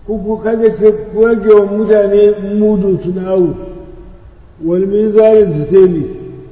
kuku kada ku rage wa mutane mudu tunawu wal mizanin sikeli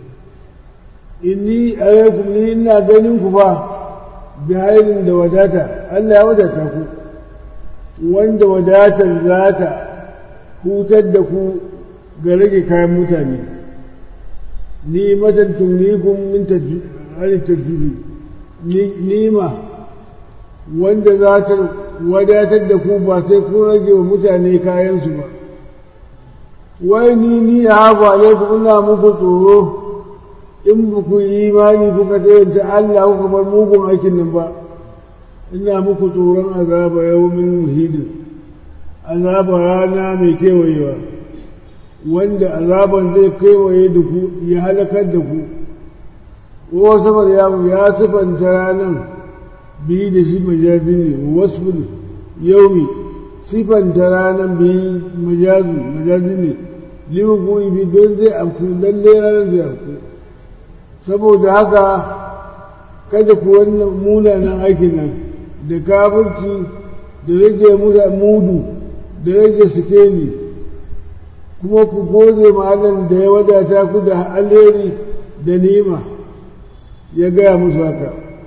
inni alaikum ni ina ganin ku fa bi hairin da wadata Allah ya wadata ku wanda wadatar za ta hutar da ku ga rage kayan mutane ni matan tumnikun min tajiri nima wanda za ta wadatar da ku ba sai kun rage wa mutane kayansu ba wai ni ni a hafa alaikum ina muku tsoro in ba ku yi imani kuka tsayanta Allah kuka bar mugun aikin nan ba ina muku tsoron azaba yawmin muhidin azaba rana mai kewayewa wanda azaban zai kewaye da ku ya halakar da ku ko saboda ya ya sifanta ranan biyu da shi majazi ne wasu yaumi sifanta ranan biyu majazi majazi ne limu ko ibi don zai amku lalle ranar zai amku saboda haka kada ku wannan munanan aikin nan da kafirci da rage mudu da rage sikeli kuma ku gode ma'alan da ya wadata ku da alheri da nima ya gaya musu haka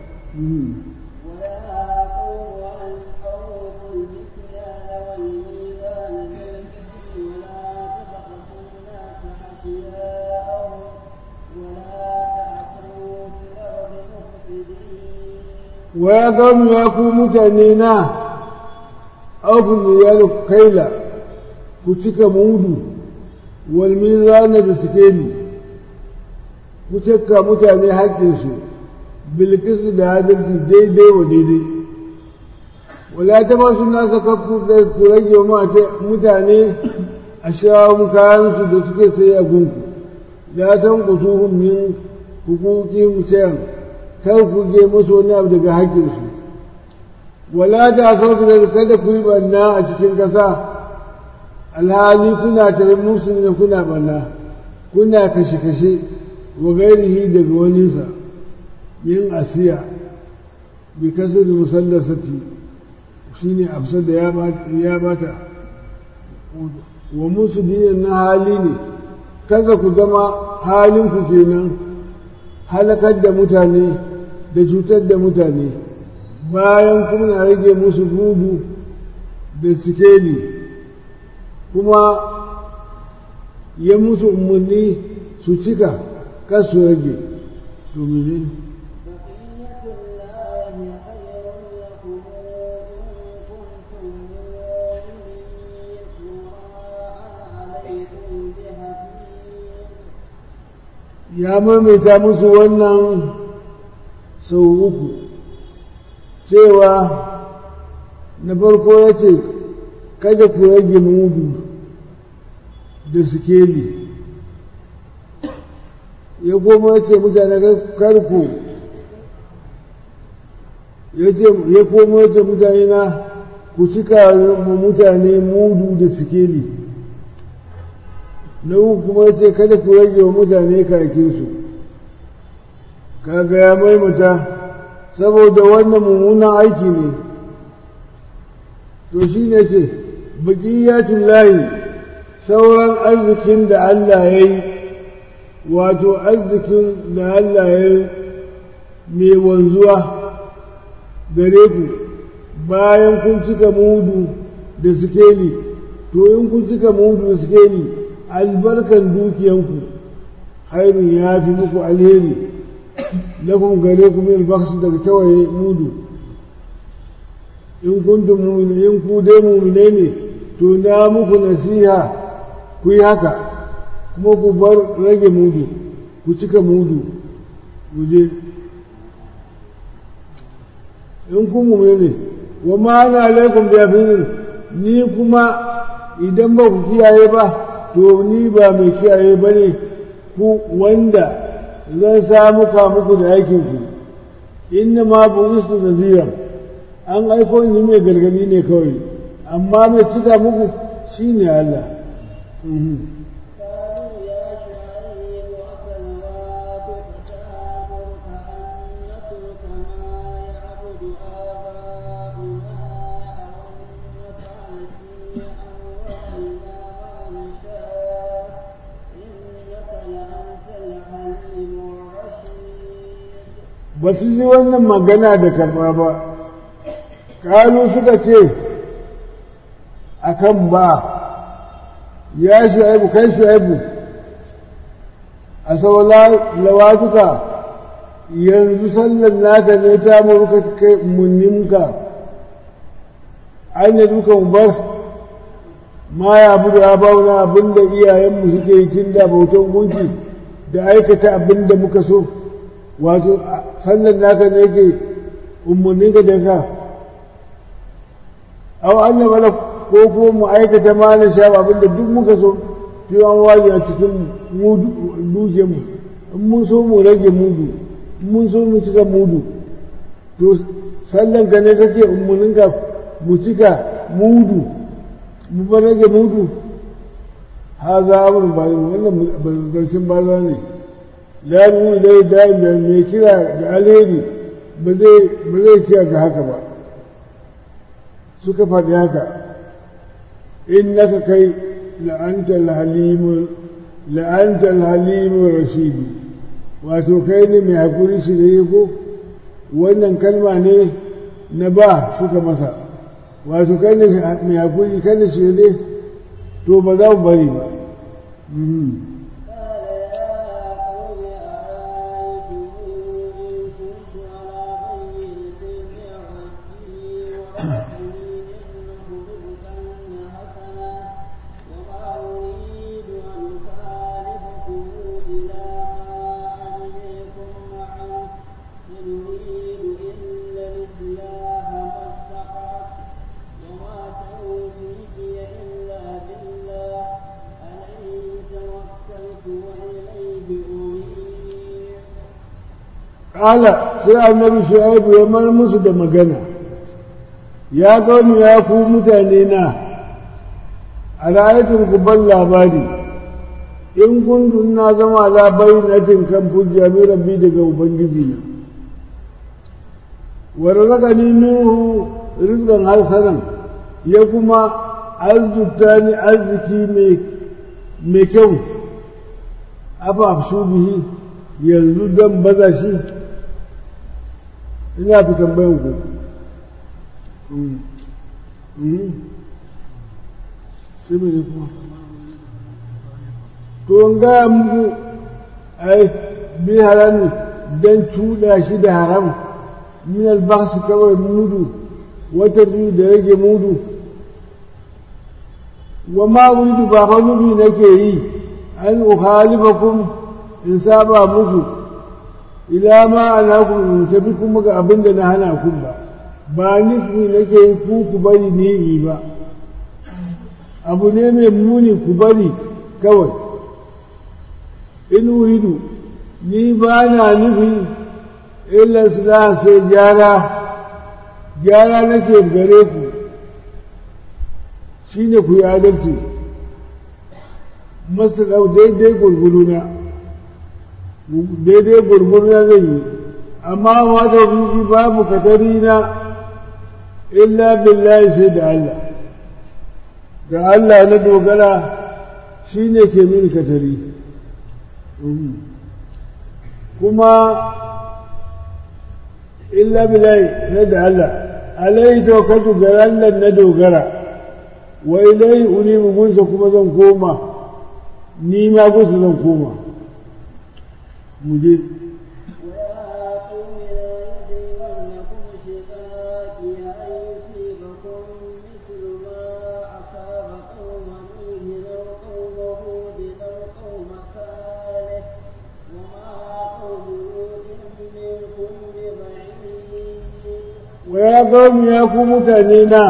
wa ya gamu ya ku mutane na aufin ya kaila ku cika mudu wal mizana da sikeli ku cika mutane haƙƙinsu bilkisu da adalci daidai wa daidai wala ta ba su nasa kakku ku rage mutane a shawun kayansu da suke sai a gunku la san ku su min hukukin sayan kar ku ge musu wani abu daga haƙƙinsu wala da sauki da kada ku yi banna a cikin ƙasa alhali kuna tare musu ne kuna banna kuna kashe-kashe wa gairihi daga waninsa min asiya bi kasar musallasati shine afsar da ya bata wa musu dinin na hali ne kaza ku zama halinku kenan halakar da mutane da cutar da mutane bayan kuma na rage musu gudu da sikeli kuma ya musu umarni su cika kasu rage to mene ya maimaita musu wannan sau uku cewa na farko ya ce kada ku rage mudu da sikeli ya goma ya ce mutane karku ya koma ya ce mutane na ku cika ma mutane mudu da sikeli na uku kuma ya ce kada ku rage wa mutane kakinsu kaga ya maimata saboda wannan mummunan aiki ne to shi ne ce baƙiyatun layi sauran arzikin da Allah ya yi wato arzikin da Allah ya yi mai wanzuwa gare ku bayan kun cika mudu da sikeli to in kun cika mudu da sikeli albarkan dukiyanku hairun ya fi muku alheri lakum gare ku min baksu daga tawaye mudu in kuntum mu'minin in ku dai mu'mine ne to na muku nasiha ku yi haka kuma ku bar rage mudu ku cika mudu je in ku mu'mine ne wa ma ana alaikum bi ni kuma idan ba ku kiyaye ba to ni ba mai kiyaye ba ne ku wanda zan samu ka muku da aikinku inna ma bu'istu naziran an aiko ni mai gargadi ne kawai amma mai cika muku shine Allah في أموالنا ما نشاء إنك لأنت الحليم الرشيد ba su ji wannan magana da karɓa ba kalu suka ce a kan ba ya shu'aibu kai shu'aibu a saula lawatuka yanzu sallan naka ne ta muruka kai munninka an yi duka mu bar ma ya budu ya bauna abinda iyayenmu suke yi tun da bautan gunki da aikata abinda muka so wato sallan naka ne ke umarninka da ka au an yi mana ko kuma mu aikata ma na sha abinda duk muka so fi an waje a cikin duke mu in mun so mu rage mudu in mun so mu cika mudu to sallan ka ne kake umarninka mu cika mudu mu bar rage mudu ha za mu ba wannan zancen baza ne la mu dai da mai kira ga alheri ba zai ba zai kira ga haka ba suka faɗi haka innaka kai la'anta al-halim la'anta al-halim rashid wato kai ne mai hakuri shi ne ko wannan kalma ne na ba suka masa wato kai ne mai hakuri kai ne shi ne to ba za mu bari ba قال يا قوم أرأيتم إن كنت على بينة من ربي ورزقني منه رزقا حسنا وما أريد أن أخالفكم إلى ما أنهيكم عنه إن أريد إلا الإصلاح ما استطعت وما توفيقي إلا بالله عليه توكلت وإليه أنيب Ƙala sai annabi Shu'aibu ya mar musu da magana, ya gani ya ku mutane na, a ra'ayatun ku ban labari, in kun na zama labai na jin kan hujja mai rabbi daga Ubangiji na. Wani zaka ni minhu rizkan harsanan ya kuma arzuta ni arziki mai kyau, afa su bihi yanzu don baza shi ina fi tambayan ku shi ne kuma to in gaya muku ai bi harami don cuɗa shi da haram min albasu kawai mudu wata biyu da rage mudu wa ma wuridu ba fa nufi nake yi an ukhalifakum in saba muku ila ma ana ku in tafi kuma ga abin da na hana ku ba ba nufi nake yi ku ku bari ni yi ba abu ne mai muni ku bari kawai in uridu ni ba na nufi illa sulaha sai gyara gyara nake gare ku shine ku yi adalci masu ɗau daidai gurguruna daidai gurguruna zai yi amma wata fiki babu katari na illa billahi sai da Allah ga Allah na dogara shi ne ke mini katari kuma illa billahi sai da Allah alai tawakkaltu ga Allah na dogara wa ilai unibu gunsa kuma zan koma ni ma gunsa zan koma mu je ويا قوم لا يجرمنكم شقاقي أن يصيبكم مثل ما أصاب قوم نوح أو قوم هود أو قوم صالح وما قوم لوط منكم ببعيد wa ya gami ya ku mutane na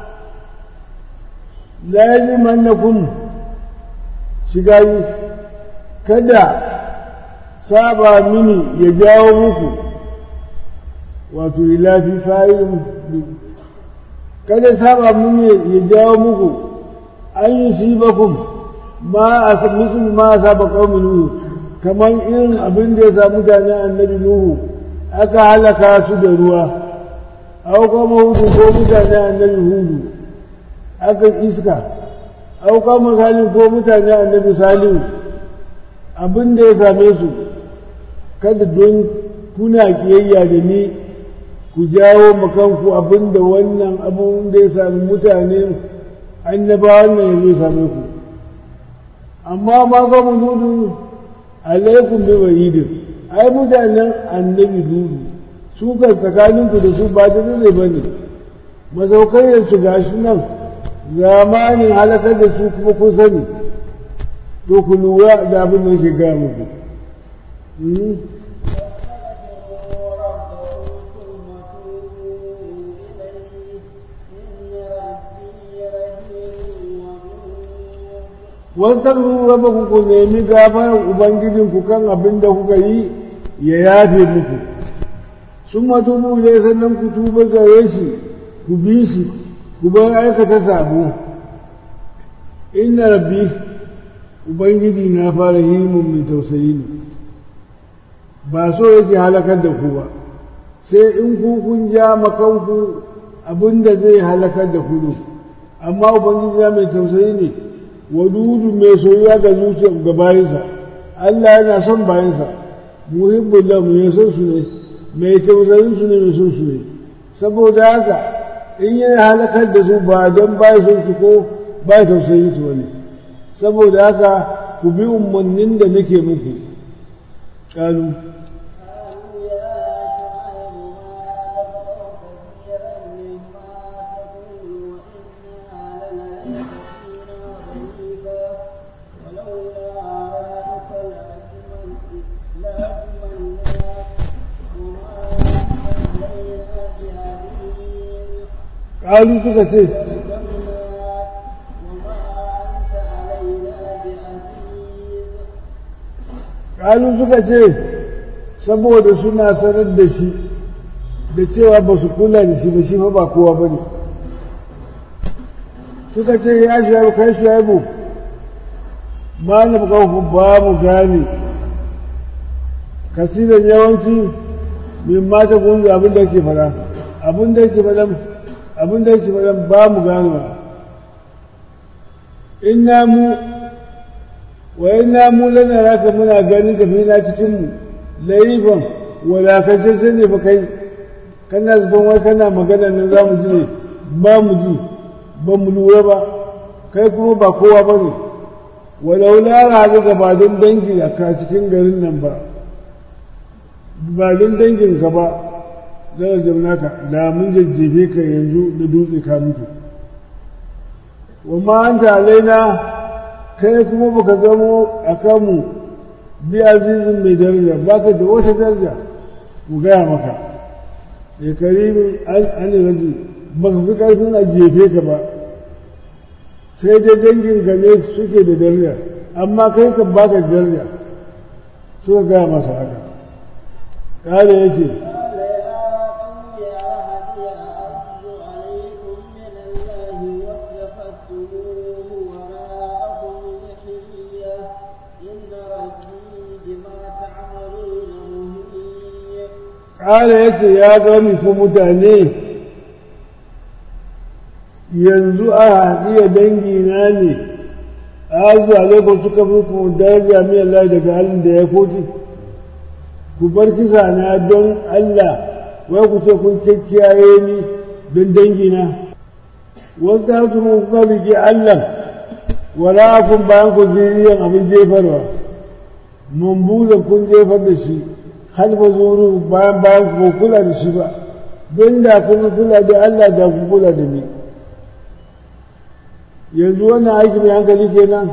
lazimannakum shiga yi kada saba mini ya jawo muku wato ilafi fa'ilun kada saba mini ya jawo muku an yi shi bakun ma a misul ma a saba ƙaumin nuhu kamar irin abin da ya sa mutane annabi nuhu aka halaka su da ruwa au kuma hudu ko mutane annabi hudu aka iska auka misalin ko mutane annabi salihu abin da ya same su kada don kuna kiyayya da ni ku jawo makanku abin da wannan abin da ya sami mutane annabawan nan ya zo same ku amma ma ga mu dudu alaikum bi wahidin ai mutanen annabi dudu su kan tsakaninku da su ba da ne ba ne mazaukayyarsu ga shi nan zamanin halakar da su kuma kun sani to ku lura da abin da yake gaya muku wasu raba ku nemi gafarar ubangijinku kan abin da kuka yi ya yafe muku sun matubu ne sannan ku tuba gare shi ku bi shi ku bar aikata sabo inna rabbi ubangiji na fara himun mai tausayi ne ba so yake halakar da ku ba sai in ku kun ja makanku abin da zai halakar da ku amma ubangiji na mai tausayi ne wadudu mai soyuwa ga zuciya ga bayansa Allah yana son bayansa muhibbul lahu mai son su ne mai tausayin su ne mai son su ne saboda haka in yi halakar da su ba don ba son su ko ba tausayin su wani saboda haka ku bi umarnin da nake muku ƙalu ƙalu suka ce ƙalu suka ce saboda suna sanar da shi da cewa ba su kula da shi ba shi fa ba kowa ba ne suka ce ya shuaibu kai shuaibu ma na bukaku ba mu gane kasiran yawanci min mata kunzu abin da ke fara abin da ke fara abin da yake faɗan ba mu gano inna mu wa inna mu lana raka muna ganin ka fina cikin mu laifin wadakacce sai ne ba kai kana zaton wai kana magana nan za mu ji ne ba mu ji ba mu lura ba kai kuma ba kowa ba ne walau lara ga ba don dangi a ka cikin garin nan ba ba don dangin ka ba darajar naka da mun jajjefe ka yanzu da dutse ka mutu wa ma an alaina kai kuma baka zamo a kanmu bi azizin mai daraja baka da wata daraja mu gaya maka ya karimin an rajul baka fi karfin a jefe ka ba sai dai dangin ka ne suke da daraja amma kai kan baka daraja suka gaya masa haka kare ya ce ƙara ya ce ya gami ku mutane yanzu a haɗiya dangina ne a zuwa lokacin suka fi ku daraja mai Allah daga halin da ya koki ku bar kisa na don Allah wai ku ce kun kyakkyaye ni don dangina wasu ta hatu mu kuka rike Allah wala kun bayan ku ziriyan abin jefarwa mun buza kun jefar da shi halfa zuru bayan bayan ku kula da shi ba don da kuma kula da Allah da ku kula da ni yanzu wannan aiki mai hankali kenan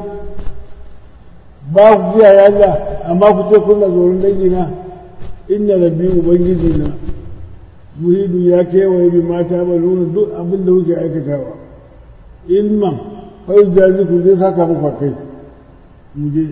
ba ku kiyaye Allah amma ku ce kuna tsoron dangina inna rabbi ubangiji na muhidu ya kewaye bi mata ba nuna duk abin da kuke aikatawa ilman fai jazi ku zai saka muku kai mu je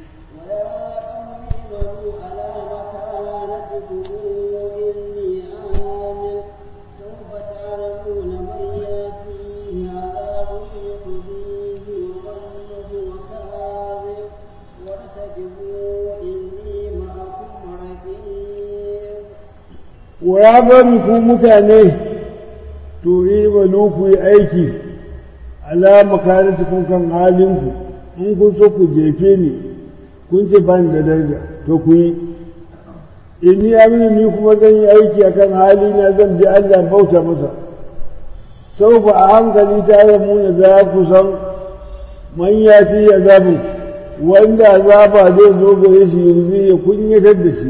wa ya bari ku mutane to yi balu ku yi aiki ala makanatikum kan halinku in kun so ku jefe ni kun ce ba ni da daraja to ku yi inni aminu ni kuma zan yi aiki akan hali na zan bi Allah bauta masa sau ba a hankali ta muna za ku san man ya ci azabin wanda azaba zai zo gare shi yanzu ya kunyatar da shi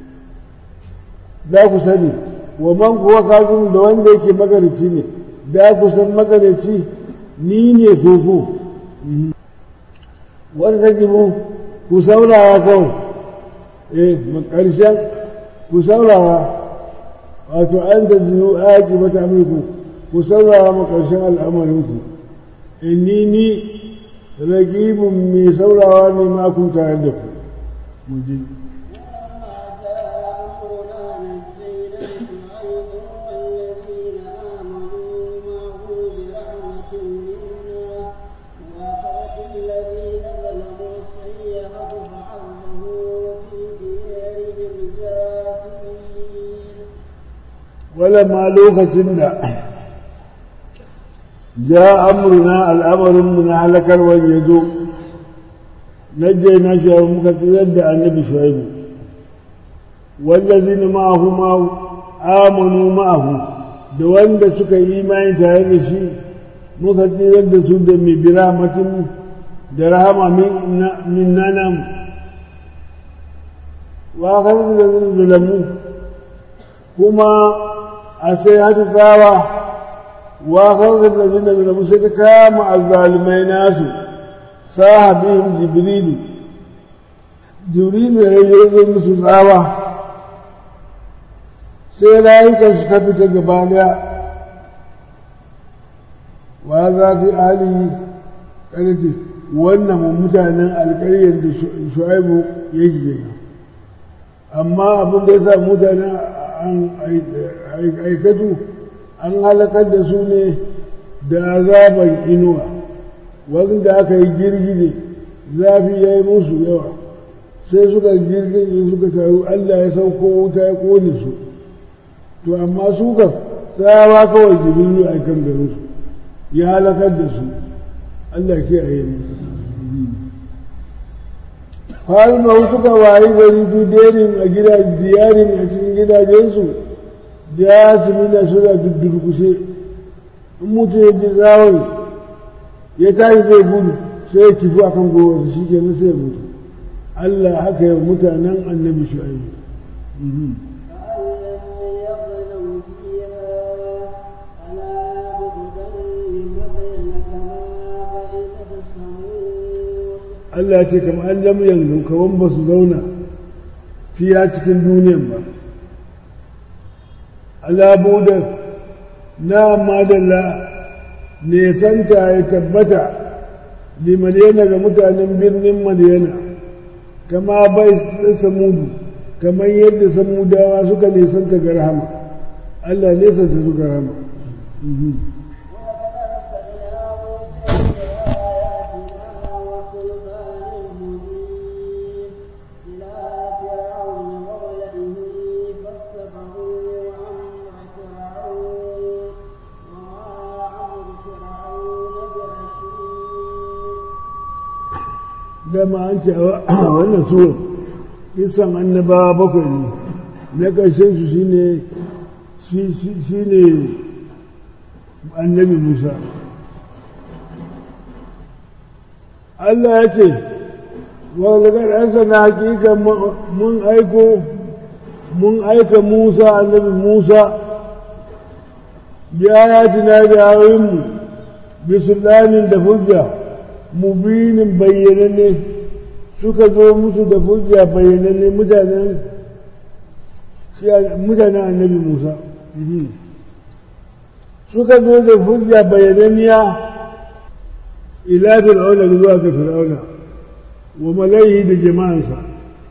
za ku sani wa man kuwa kazin da wanda yake magarici ne da ku san magarici ni ne koko wanda take mu ku saurara kawai eh ƙarshen ku saurara wato an da zinu aiki mata amurku ku saurara ma ƙarshen al'amarinku inni ni ragibin mai saurawa ne ma kun tare da ku mu je ولما لوكتين دا جاء أمرنا الأمر من هلك ويدو نجينا شيئا مكتزد النبي شعيب والذين معه ما آمنوا معه da wanda suka yi imani tare da shi muka tsirar da su da mai biramatin da rahama min nanam wa kan da zalamu kuma a sai hatu tsawa wa kawai da zina da zalamu sai ta kama azzalumai nasu sahabin jibrilu jibrilu ya yi musu tsawa sai rayukansu ta fita gaba daya wa za fi alihi ƙarfi wannan mutanen alƙaryar da shu'aibu yake kenan amma abin da ya sa mutanen an aikatu an halakar da su ne da azaban inuwa wanda aka yi girgije zafi ya yi musu yawa sai suka girgije suka taru allah ya sauko wuta ya kone su to amma su kan tsawa kawai jibiru a kan garin su ya halakar da su allah ke a yi falmau suka wayi gari fi derin a gida diyarin a cikin gidajensu jasimina suna durkushe in mutum ya ji zawon ya tashi zai gudu sai ya kifu akan gowarsa shi ke sai ya mutu Allah haka yi mutanen annabi shu'aibu Allah ce kamar an lam yanzu kaman ba su zauna fiya cikin duniyan ba alabuda na madalla nesanta ya tabbata limaniyana ga mutanen birnin madiyana kama bai samudu kamar yadda samudawa suka nesanta ga rahama Allah nesanta su ga rahama dama an ce a wannan suwar kisan annabawa bakwai ne na ƙarshen su shine shine annabi musa Allah ya ce wa daga ɗansa na hakika mun aiko mun aika musa annabi musa biya ya tina da mu bisulanin da hujja mubinin bayyananne suka zo musu da hujja bayyananne mutanen mutanen annabi Musa suka zo da hujja bayyananniya ila fir'auna zuwa ga fir'auna wa malaihi da jama'ansa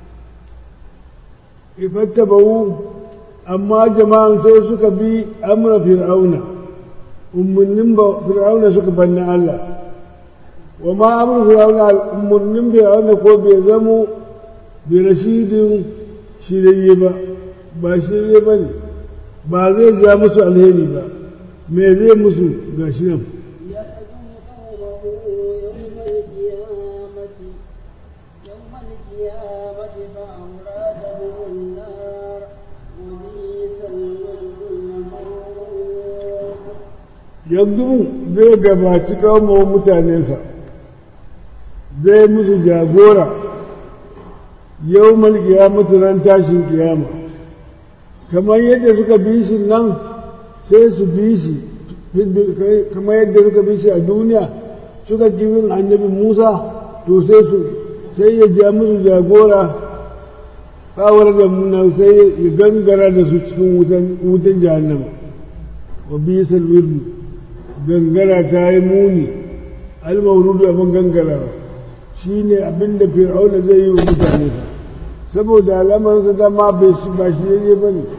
ifattabawu amma jama'an sai suka bi amra fir'auna umarnin fir'auna suka banna Allah wa ma amru fir'auna umarnin fir'auna ko bai zamo bi rashidin shirye ba ba shirye ba ne ba zai ja musu alheri ba me zai musu ga shi nan يوم القيامة يوم القيامة فأورادهم النار وبئس الورد المورود yanzu zai gabaci kawo mutanensa zai musu jagora yau malkiya ran tashin kiyama kamar yadda suka bi shi nan sai su bi shi kamar yadda suka bi shi a duniya suka kifin annabi musa to sai su sai ya ja musu jagora kawar da muna sai ya gangara da su cikin wutan jahannama wa bisal wirdu gangara ta yi muni almaurudu abin gangarawa shi ne abin da fir'auna zai yi wa mutane saboda alamarsa dama bai shi ba shi yaje ba ne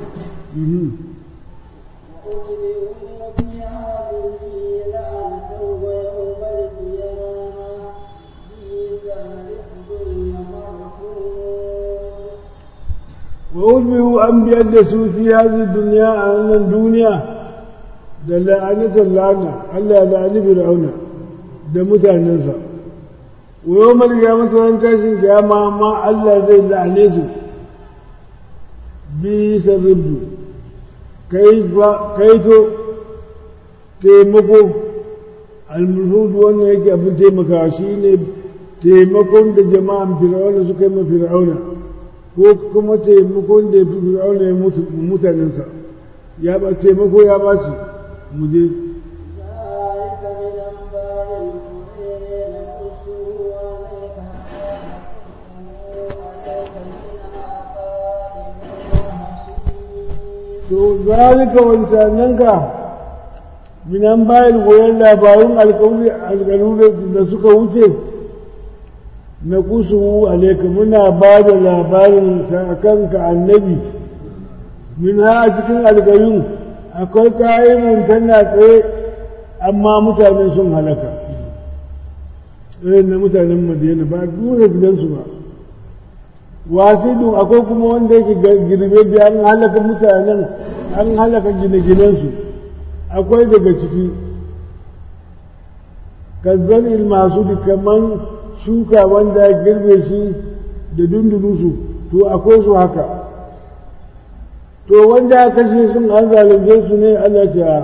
وأتبعوا في هذه لعنة ويوم القيامة بئس الرفد المرفوض وأتبعوا an biyar da su fi hazi duniya a wannan duniya da la'anatar lana Allah ya la'ani fir'auna da mutanensa wa yau malga mutanen tashin kiyama ma Allah zai la'ane su bi sarribdu kaito taimako almulhudu wannan yake abin taimakawa shi ne taimakon da jama'an fir'auna suka yi ma fir'auna ko kuma taimakon da fir'auna ya mutanensa ya ba taimako ya ɓaci mu je ذلك من أنباء القرى نقصه عليك عليك منها قائم وحصيد to zalika wancananka minan bayan goyon labarun alkawari alkalu da suka wuce na kusuhu alaika muna ba da labarin kanka annabi min ha a cikin alkalun akwai kayan tana tsaye amma mutane sun halaka irin na mutanen madina ba duka gidansu ba wasidun akwai kuma wanda yake girbe biya an halaka mutanen an halaka gine-ginensu akwai daga ciki kazzan ilmasu da kaman shuka wanda ya girbe shi da dundunusu to akwai su haka to wanda ya kashe sun an zalunce su ne Allah ce a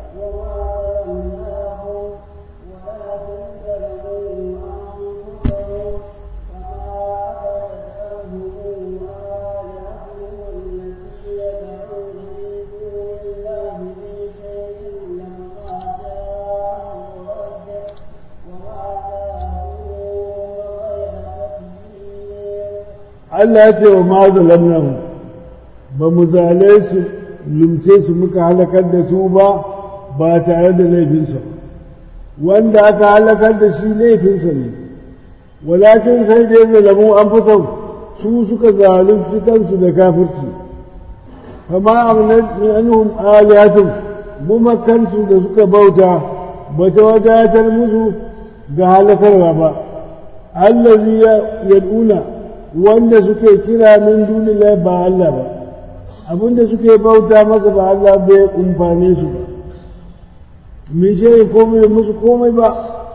Allah ya ce wa ma zalamnahu ba mu zale su lumce su muka halakar da su ba ba tare da laifinsa wanda aka halakar da shi laifinsa ne walakin sai dai zalamu an fi su suka zalunci kansu da kafirci fama amnat min anhum alihatun gumakansu da suka bauta ba ta wadatar musu ga halakarwa ba allazi yad'una wanda suke kira min duniya ba Allah ba abinda suke bauta masa ba Allah bai kumfane su ba min shayi komai musu komai ba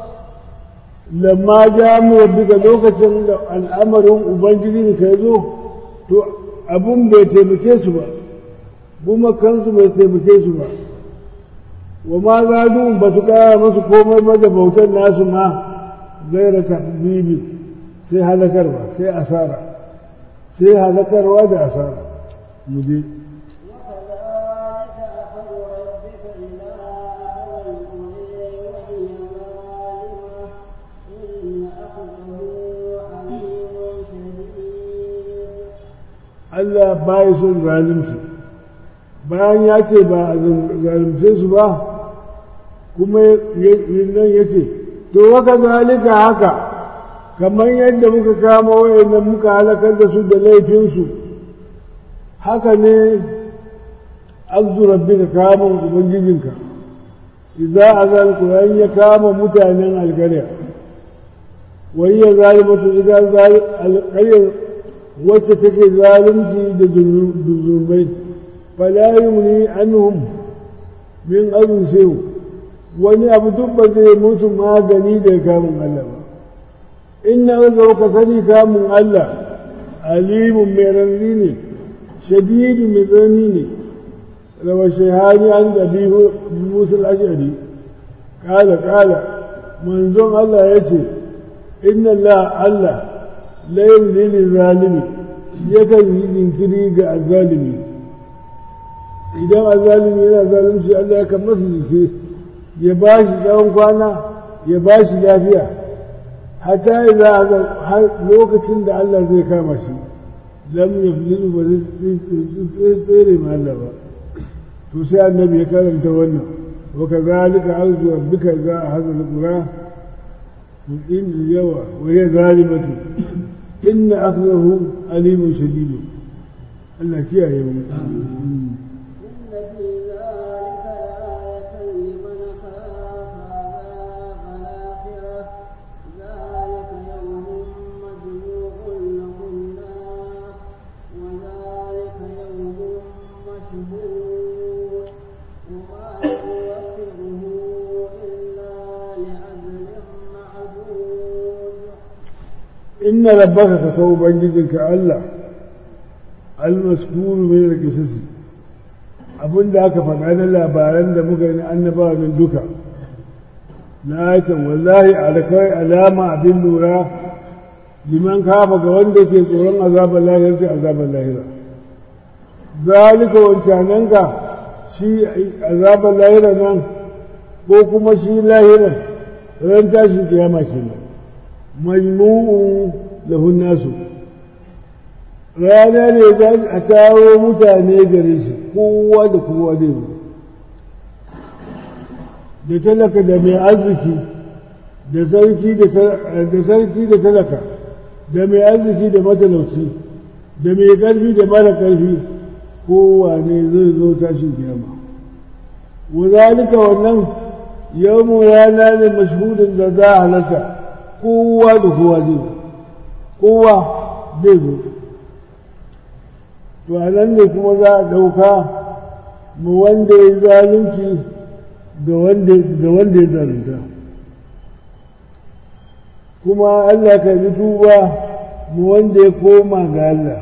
lamma ja mu rabbika lokacin da al'amarin ubangiji ka zo to abun bai taimake su ba kuma kansu bai taimake su ba wa ma zadu ba su kara masu komai ba da bautar nasu ma gaira tahbibi sai halakarwa sai asara sai halakarwa da asara mu je وكذلك أخذ ربك إذا أخذ القرى وهي ظالمة إن أخذه عليم شديد Allah baya son zalunci bayan ya ce ba a zalunce su ba kuma nan ya ce to waka zalika haka kamar yadda muka kama wayannan muka halakar da su da laifinsu haka ne abdu rabbika kamun ubangijinka idza azal qur'an ya kama mutanen alƙarya wa hiya zalimatu idza zalim alƙarya wacce take zalunci da zunubai fala yumni anhum min azin wani abu duk ba zai musu magani da kamun Allah ba inna zau ka sani kamun Allah alimun mai rarri ne shadidu mai tsani ne rawa shehani an gabi musul ashari kala kala manzon Allah ya ce inna Allah Allah la yumli zalimi yakan yi jinkiri ga azalimi idan azalimi yana zalunci Allah ya kan masa jinkiri ya ba shi tsawon kwana ya ba shi lafiya hatta ya har lokacin da Allah zai kama shi lam yaflilu ba zai tsere ma Allah ba to sai annabi ya karanta wannan wa kazalika arzu rabbika idza ahadha al-qura in yawa wa hiya zalimatu inna akhdahu alimun shadid Allah kiyaye mu inna rabbaka ka sau ubangijinka Allah almaskuru min al-qisasi abinda aka faɗa na labaran da muka yi annabawa nan duka na aitan wallahi alkai alama abin lura liman kafa ga wanda ke tsoron azabar lahira ta azabar lahira zalika wancananka shi azabar lahira nan ko kuma shi lahira ran tashin kiyama kenan majmu'un lahun nasu rana ne za a taro mutane gare shi kowa da kowa zai zo da talaka da mai arziki da sarki da sarki da talaka da mai arziki da matalauci da mai ƙarfi da mara ƙarfi kowa ne zai zo tashin kiyama wa zalika wannan yawmu rana ne mashhudin da za a halarta kowa da kowa zai kowa zai zo to a nan ne kuma za a ɗauka mu wanda ya zalunci ga wanda ya zalunta kuma Allah ka bi tuba mu wanda ya koma ga Allah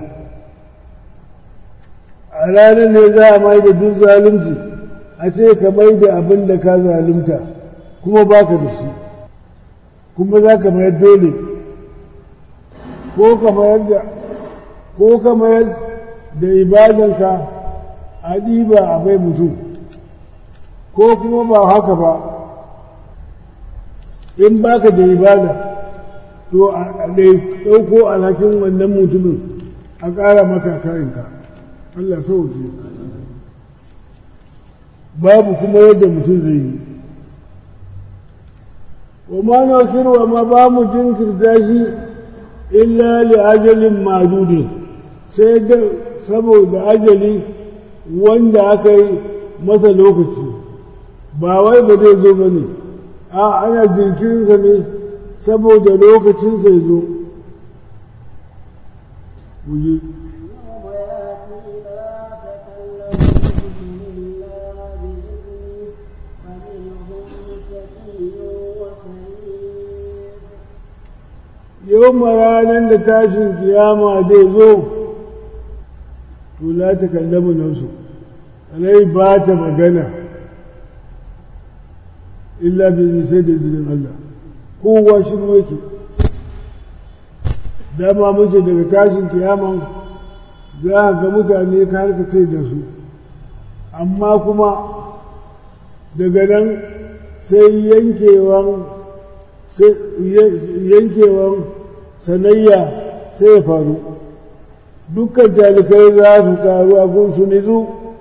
a ranar ne za a mai da duk zalunci a ce ka mai da abin da ka zalunta kuma baka da shi kuma za ka mayar dole ko ka mayar da ko ka mayar da ibadanka a ɗiba a bai mutum ko kuma ba haka ba in baka da ibada to a ɗauko alhakin wannan mutumin a ƙara maka kayanka Allah sauke babu kuma yadda mutum zai yi wa ma na wa ma ba mu jinkirta shi illa li ajalin madudin sai da saboda ajali wanda aka yi masa lokaci ba wai ba zai zo ba ne a ana jinkirinsa ne saboda lokacinsa ya zo wuje yau ranar da tashin kiyama zai zo to la ta kallamu nafsu rai ba ta magana illa bi sai da izinin Allah kowa shi yake dama muke daga tashin kiyaman za a ga mutane ka harkace da su amma kuma daga nan sai yankewan yankewan sanayya sai ya faru dukkan talikai za su taru a gunsu nizu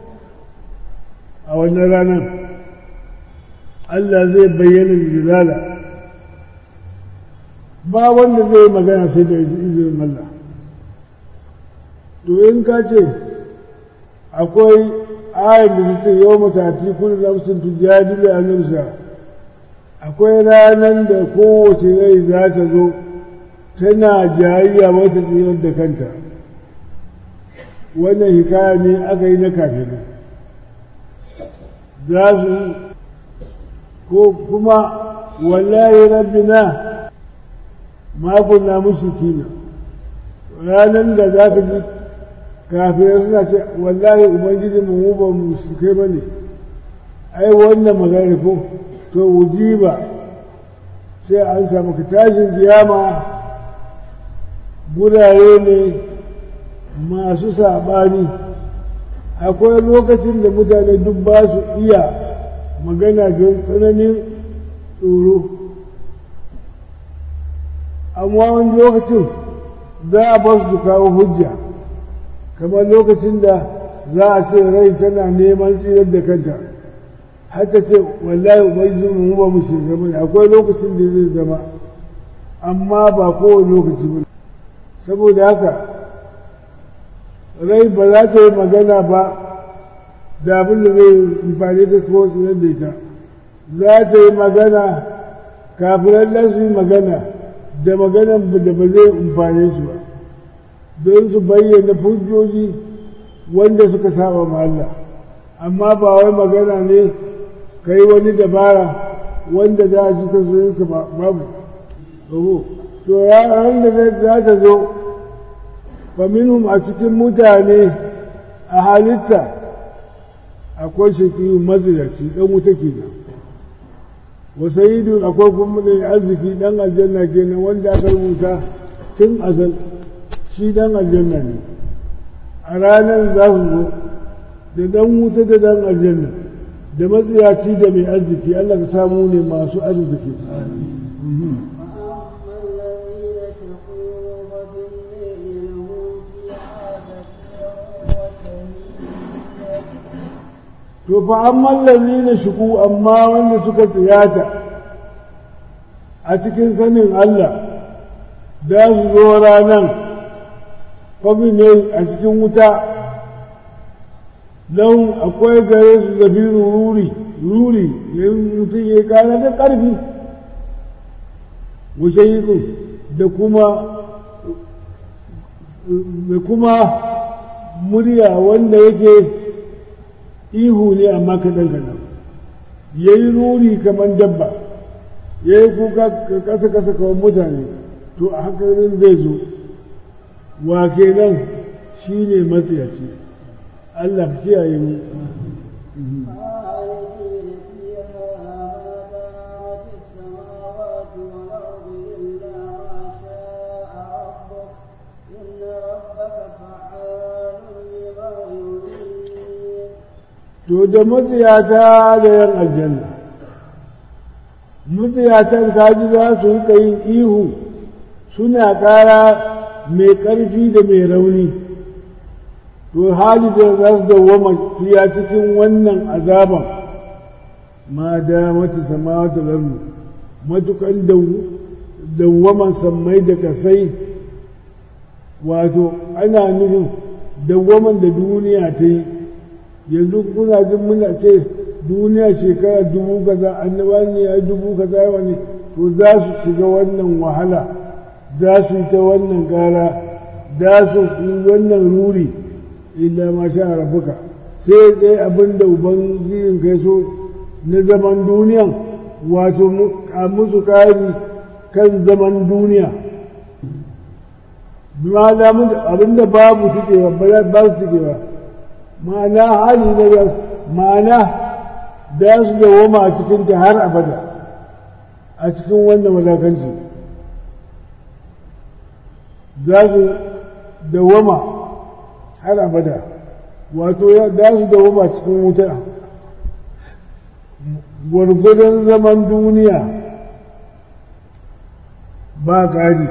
a wannan ranar Allah zai bayyana jilala ba wanda zai magana sai da izinin Allah to in ka ce akwai ayin da su ce yau matati kullum nafsin tujadilu a nufsa akwai ranar da kowace rai za ta zo tana jayayya wata tsirar da kanta wannan hikaya ne aka yi na kafirai za su ko kuma wallahi rabbina ma kunna mushrikina ranar da za ka ji kafirai suna ce wallahi ubangiji mu mu ba mu kai ba ne ai wannan magana ko to wujiba sai an samu ka tashin kiyama gurare ne masu saɓani akwai lokacin da mutane duk ba su iya magana don tsananin tsoro amma wani lokacin za a ba su kawo hujja kamar lokacin da za a ce rai tana neman tsirar da kanta har ta ce wallahi ubangiji mu ba mu shiga bane akwai lokacin da zai zama amma ba kowane lokaci ba saboda haka rai ba za ta yi magana ba da abin da zai amfani ta ko tsirar da ita za ta yi magana kafiran da su yi magana da maganan da ba zai amfane su ba don su bayyana hujjoji wanda suka saba ma Allah amma ba wai magana ne ka yi wani dabara wanda za a ci ta ka babu babu to ranar da za ta zo faminhum a cikin mutane a halitta akwai shakiyu mazinaci dan wuta kenan wa sayidun akwai kuma mai arziki dan aljanna kenan wanda aka rubuta tun azal shi dan aljanna ne a ranar za su zo da dan wuta da dan aljanna da matsiyaci da mai arziki Allah ka samu ne masu arziki to fa amman lazina shuku amma wanda suka tsiyata a cikin sanin Allah da su zo ranan kwabi ne a cikin wuta don akwai gare su zafiru ruri ruri yin mutum ya kana da ƙarfi washe da kuma da kuma murya wanda yake ihu ne amma kaɗan kaɗan ya yi ruri kamar dabba ya yi kuka ƙasa ƙasa kamar mutane to a hakanin zai zo wa kenan shi ne matsayaci Allah kiyaye mu to da matsiyata da yan aljanna matsiyatan kaji za su rika yin ihu suna ƙara mai ƙarfi da mai rauni to hali da za su dawwama fiya cikin wannan azaban ma da mata sama da larmu matukan dawwaman sammai da kasai wato ana nufin dawwaman da duniya ta yi yanzu kuna jin muna ce duniya shekara dubu kaza annaba ne ya dubu kaza wani to za su shiga wannan wahala za su yi ta wannan gara za su yi wannan ruri illa ma sha rabuka sai tsaye abin da ubangijin kai so na zaman duniyan wato a musu kari kan zaman duniya abin da babu cikewa ba su cikewa ma'ana hali na ma'ana da su dawoma a cikinta har abada a cikin wannan wadakanci za su dawoma har abada wato za su dawoma cikin wuta gwargwadon zaman duniya ba ƙari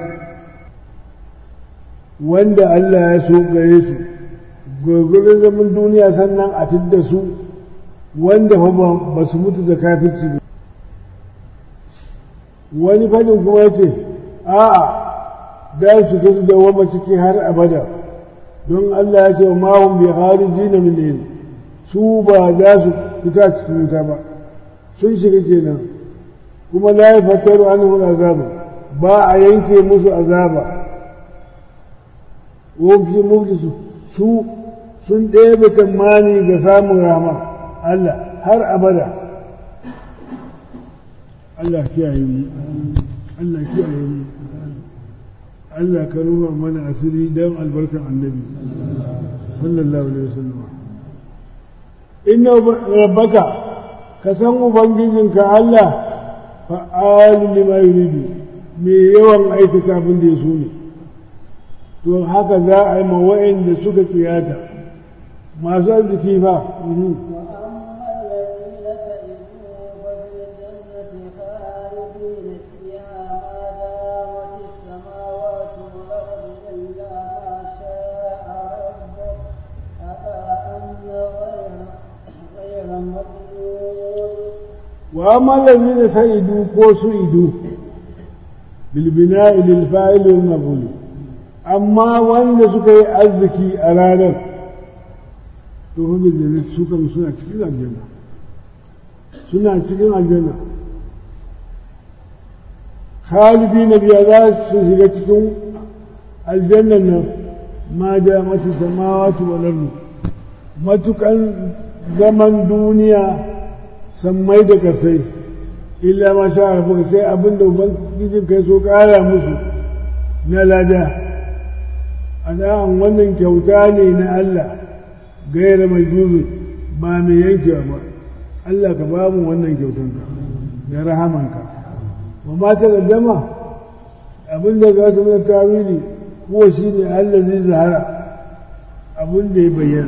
wanda Allah ya so gare su gwargwadon zaman duniya sannan a fidda su wanda fa ba su mutu da kafirci ba wani fadin kuma ya ce a'a da su ga su dawama ciki har abada don Allah ya ce wa mahun bi hariji na min su ba za su fita cikin wuta ba sun shiga kenan kuma la ya fataru anhu azaba ba a yanke musu azaba wa fi muflisu su sun ɗebe tamani ga samun rahama Allah har abada Allah kiyaye mu Allah kiyaye mu Allah ka rufa mana asiri don albarkar annabi sallallahu alaihi wasallam inna rabbaka ka san ubangijinka Allah fa'alu lima yuridu me yawan aikata abin da ya so ne to haka za a yi ma wa'anda suka tsiyata masu arziki fa وأما الذين سئدوا كو سئدوا بالبناء للفاعل والمفعول أما وأن سكي أزكي أرادا تقول بالذات سكا سنة cikin aljanna suna cikin aljanna khalidina biya za su shiga cikin aljannan nan ma da mata samawati wal ardu matukan zaman duniya sammai da kasai illa ma sha rafuka sai abinda ubangijin kai so kara musu na lada a da'an wannan kyauta ne na Allah gaira mai zuzu ba mai yankewa ba Allah ka ba mu wannan kyautanka da rahamanka wa mata da dama abinda ga su na tawili kuwa shi ne Allah zai zahara abinda ya bayyana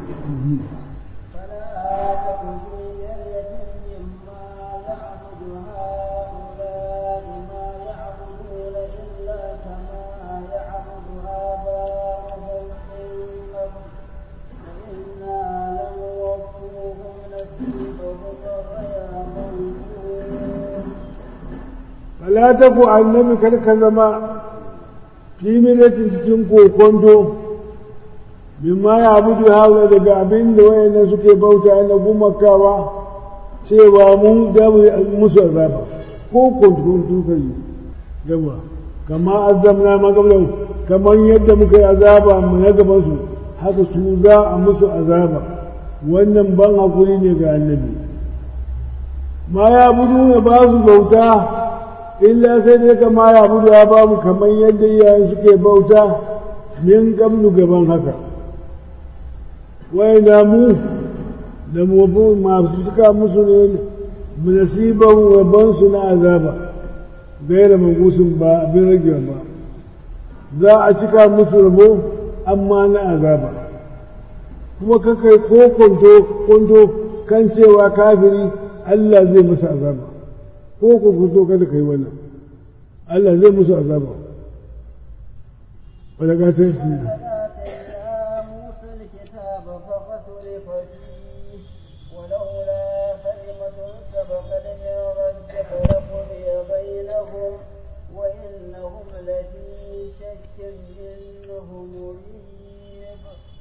fala ta ku annabi kar ka zama fi milatin cikin kokonto bimma ya abudu haula daga abin da wayannan suke bauta na gumakawa cewa mun da musu azaba ko konto kai yawa kama azamna magablan kamar yadda muka yi azaba mu na gaban su haka su za a musu azaba wannan ban hakuri ne ga annabi ma ya budu na ba su bauta illa sai dai kama ya budu ya ba mu kamar yadda iyayen suke bauta min gamnu gaban haka wai na mu da mu masu suka musu ne nasiban wabansu na azaba gaira magusun ba abin rage ba za a cika musu rabo amma na azaba kuma kakai ko kwanto kan cewa kafiri Allah zai masa azaba ko ku fito kada kai wannan Allah zai musu azaba wala ga sai shi وإنهم لفي شك منه مريب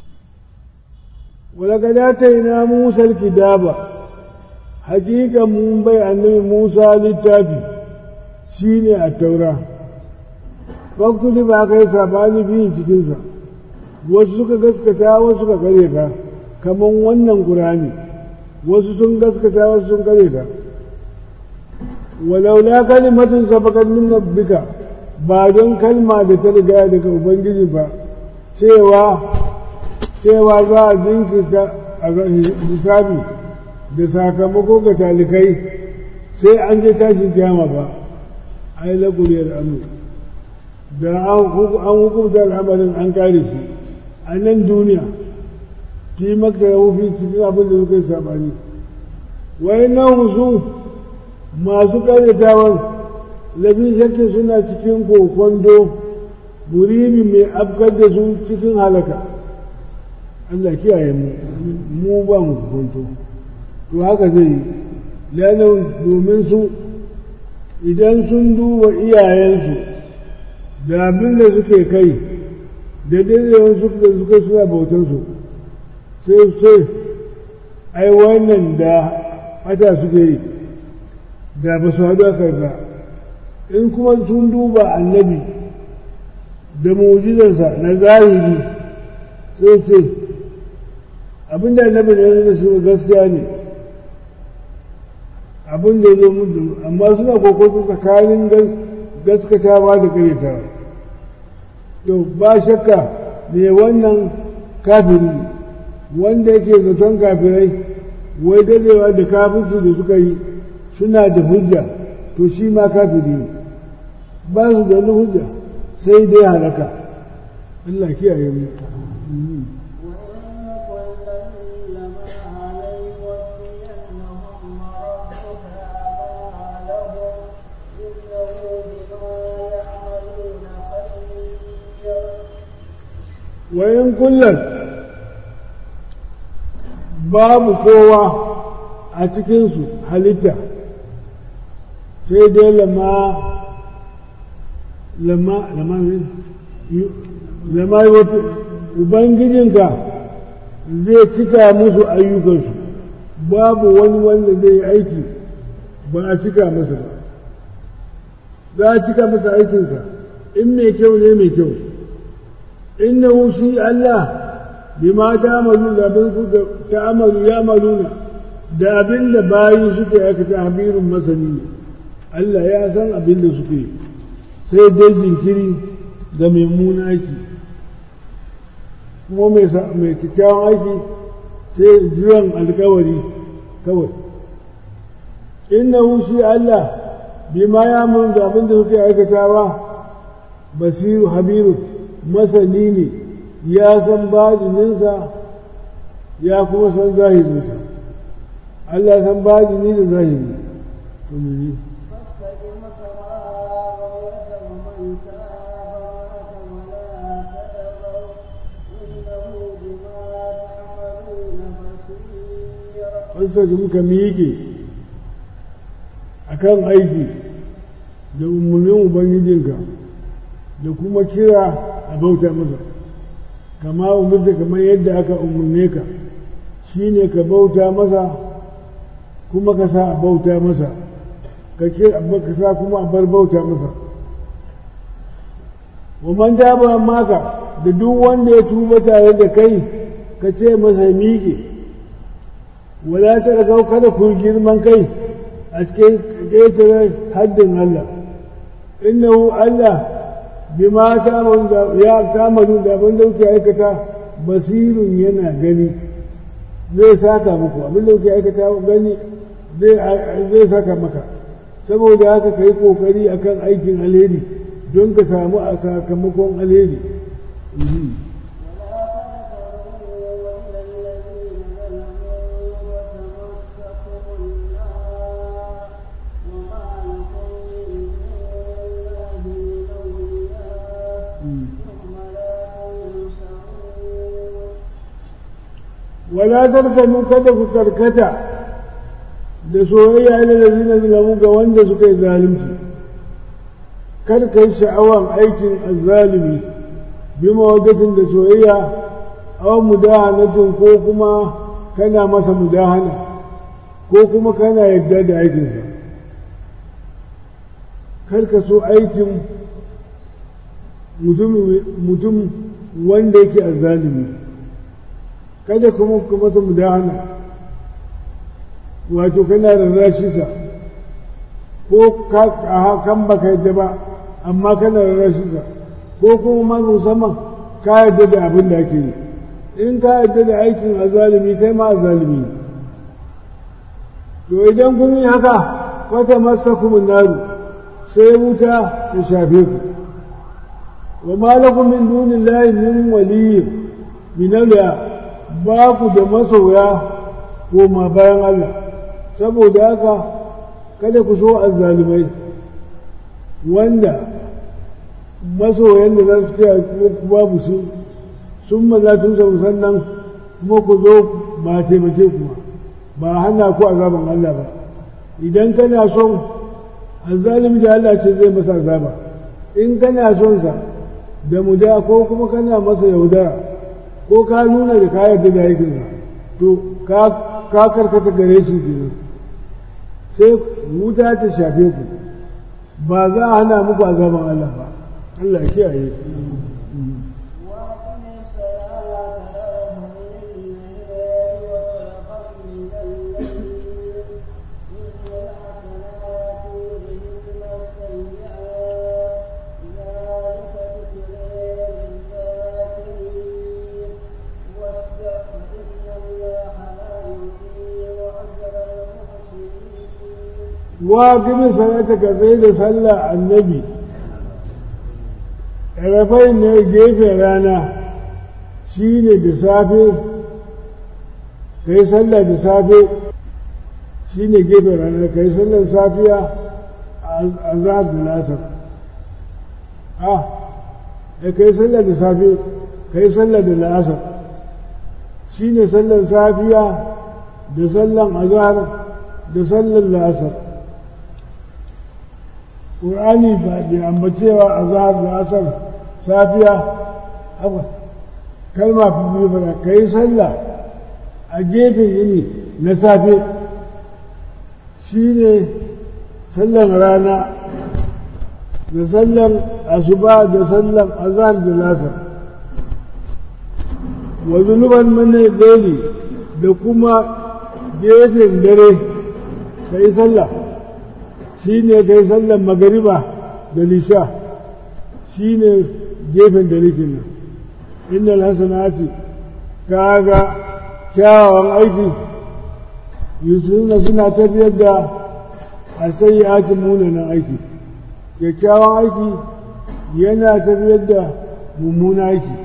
ولقد آتينا موسى الكتاب hakika mun bai annabi Musa littafi shine a taura faktuli ba kai sabani fi cikinsa wasu suka gaskata wasu suka karyata kamar wannan Qur'ani wasu sun gaskata wasu sun karyata walaula kalimatun sabaqat min rabbika ba don kalma da ta riga daga ubangiji ba cewa cewa za a jinkirta a hisabi da sakamako ga talikai sai an je tashin kiyama ba a yi laƙuri al'amur da an hukunta al'amarin an kare shi a nan duniya fi maktara wufi cikin abin da suka yi saɓani wai nan su masu ƙaryatawan lafi shakkin suna cikin kokondo murimi mai afkar da su cikin halaka Allah kiyaye mu mu ba mu kokonto to haka zai yi lanin domin su idan sun duba iyayensu da abin da suke kai da daidawan su da suka suna bautansu sai su ce ai wannan da mata suke yi da ba su haɗu aka ba in kuma sun duba annabi da mujizarsa na zahiri sai ce abinda annabi ne da su gaskiya ne abin da ya zo musu amma suna kokoto tsakanin gaskatawa da karyatawa to ba shakka me wannan kafiri ne wanda yake zaton kafirai wai dadewa da kafirsu da suka yi suna da hujja to shi ma kafiri ne ba su da wani hujja sai dai halaka Allah kiyaye mu wayan kullum babu kowa a cikinsu halitta sai dai lama lama lama lama ubangijinka zai cika musu ayyukansu babu wani wanda zai yi aiki ba a cika masa ba za a cika masa aikinsa in mai kyau ne mai kyau innahu shi Allah bima ta'malu da abin ku ta'malu ya'maluna da abin da bayi suke aikata habirun masani ne Allah ya san abin da suke sai dai jinkiri ga mai aiki kuma mai kyakkyawan aiki sai jiran alkawari kawai innahu shi Allah bima ya'malu da abin da suke aikatawa basiru habirun masani ne ya san baɗininsa ya kuma san zahirinsa Allah san baɗini da zahiri to mene فاستقم كما أمرت ومن تاب ولا تأذوا إنه بما تعملون بصير wasa da muka miƙe a kan aiki da umarnin ubangijinka da kuma kira a bauta masa kama umarta kamar yadda aka umarne ka shi ne ka bauta masa kuma ka sa a bauta masa ka ka sa kuma a bar bauta masa wa man taba maka da duk wanda ya tuba tare da kai ka ce masa miƙe wala ta ragau kada ku girman kai a cikin ƙetare haddin Allah innahu Allah bima ta'malu ya ta'malu da abin da kuke aikata basirun yana gani zai saka muku abin da kuke aikata gani zai saka maka saboda haka kai kokari akan aikin alheri don ka samu a sakamakon alheri ولا تركنوا kada ku karkata da soyayya ila lazina zalamu ga wanda suka yi zalunci kar ka yi sha'awan aikin azzalumi bi mawadatin da soyayya aw mudahanatin ko kuma kana masa mudahana ko kuma kana yadda da aikinsa kar ka so aikin mutum wanda yake azzalumi kada kuma ka masa mudahana wato kana rarrashinsa ko kan baka yadda ba amma kana rarrashinsa ko kuma ma musamman ka yadda da abin da ake yi in ka yadda da aikin azalimi kai ma azalimi ne to idan kun yi haka wata masa kuma naru sai wuta ta shafe ku wa malakum min dunillahi min waliyyin min ba ku da masoya koma bayan Allah saboda haka kada ku so azzalumai wanda masoyan da za su kai ku babu su sun maza tun sannan kuma ku zo ba taimake ku ba hana ku azaban Allah ba idan kana son azzalumi da Allah ce zai masa azaba in kana son sa da muda ko kuma kana masa yaudara ko ka nuna da ka yarda da aikinsa to ka karkata gare shi kenan sai wuta ta shafe ku ba za a hana muku azaban Allah ba Allah ya kiyaye إن wa gimi sanata ka tsaye da sallah annabi rafai ne gefen rana shi ne da safe ka yi sallah da safe shi ne gefen rana ka yi sallar safiya a za da lasar a ka yi sallah da safe ka yi sallah da lasar shi ne sallar safiya da sallan azhar da sallar lasar ƙur'ani ba da ambacewa azhar da asar safiya haka kalma fi biyu fara ka yi sallah a gefen yini na safe shi ne sallan rana da sallan asuba da sallan azhar da lasar wa zunuban mana daili da kuma gefen dare ka yi sallah shi ne ka yi sallan magariba da lisha shi ne gefen dare kenan innal hasanati kaga kyawawan aiki yusufuna suna tafiyar da a sayyatin munanan aiki kyakkyawan aiki yana tafiyar da mummuna aiki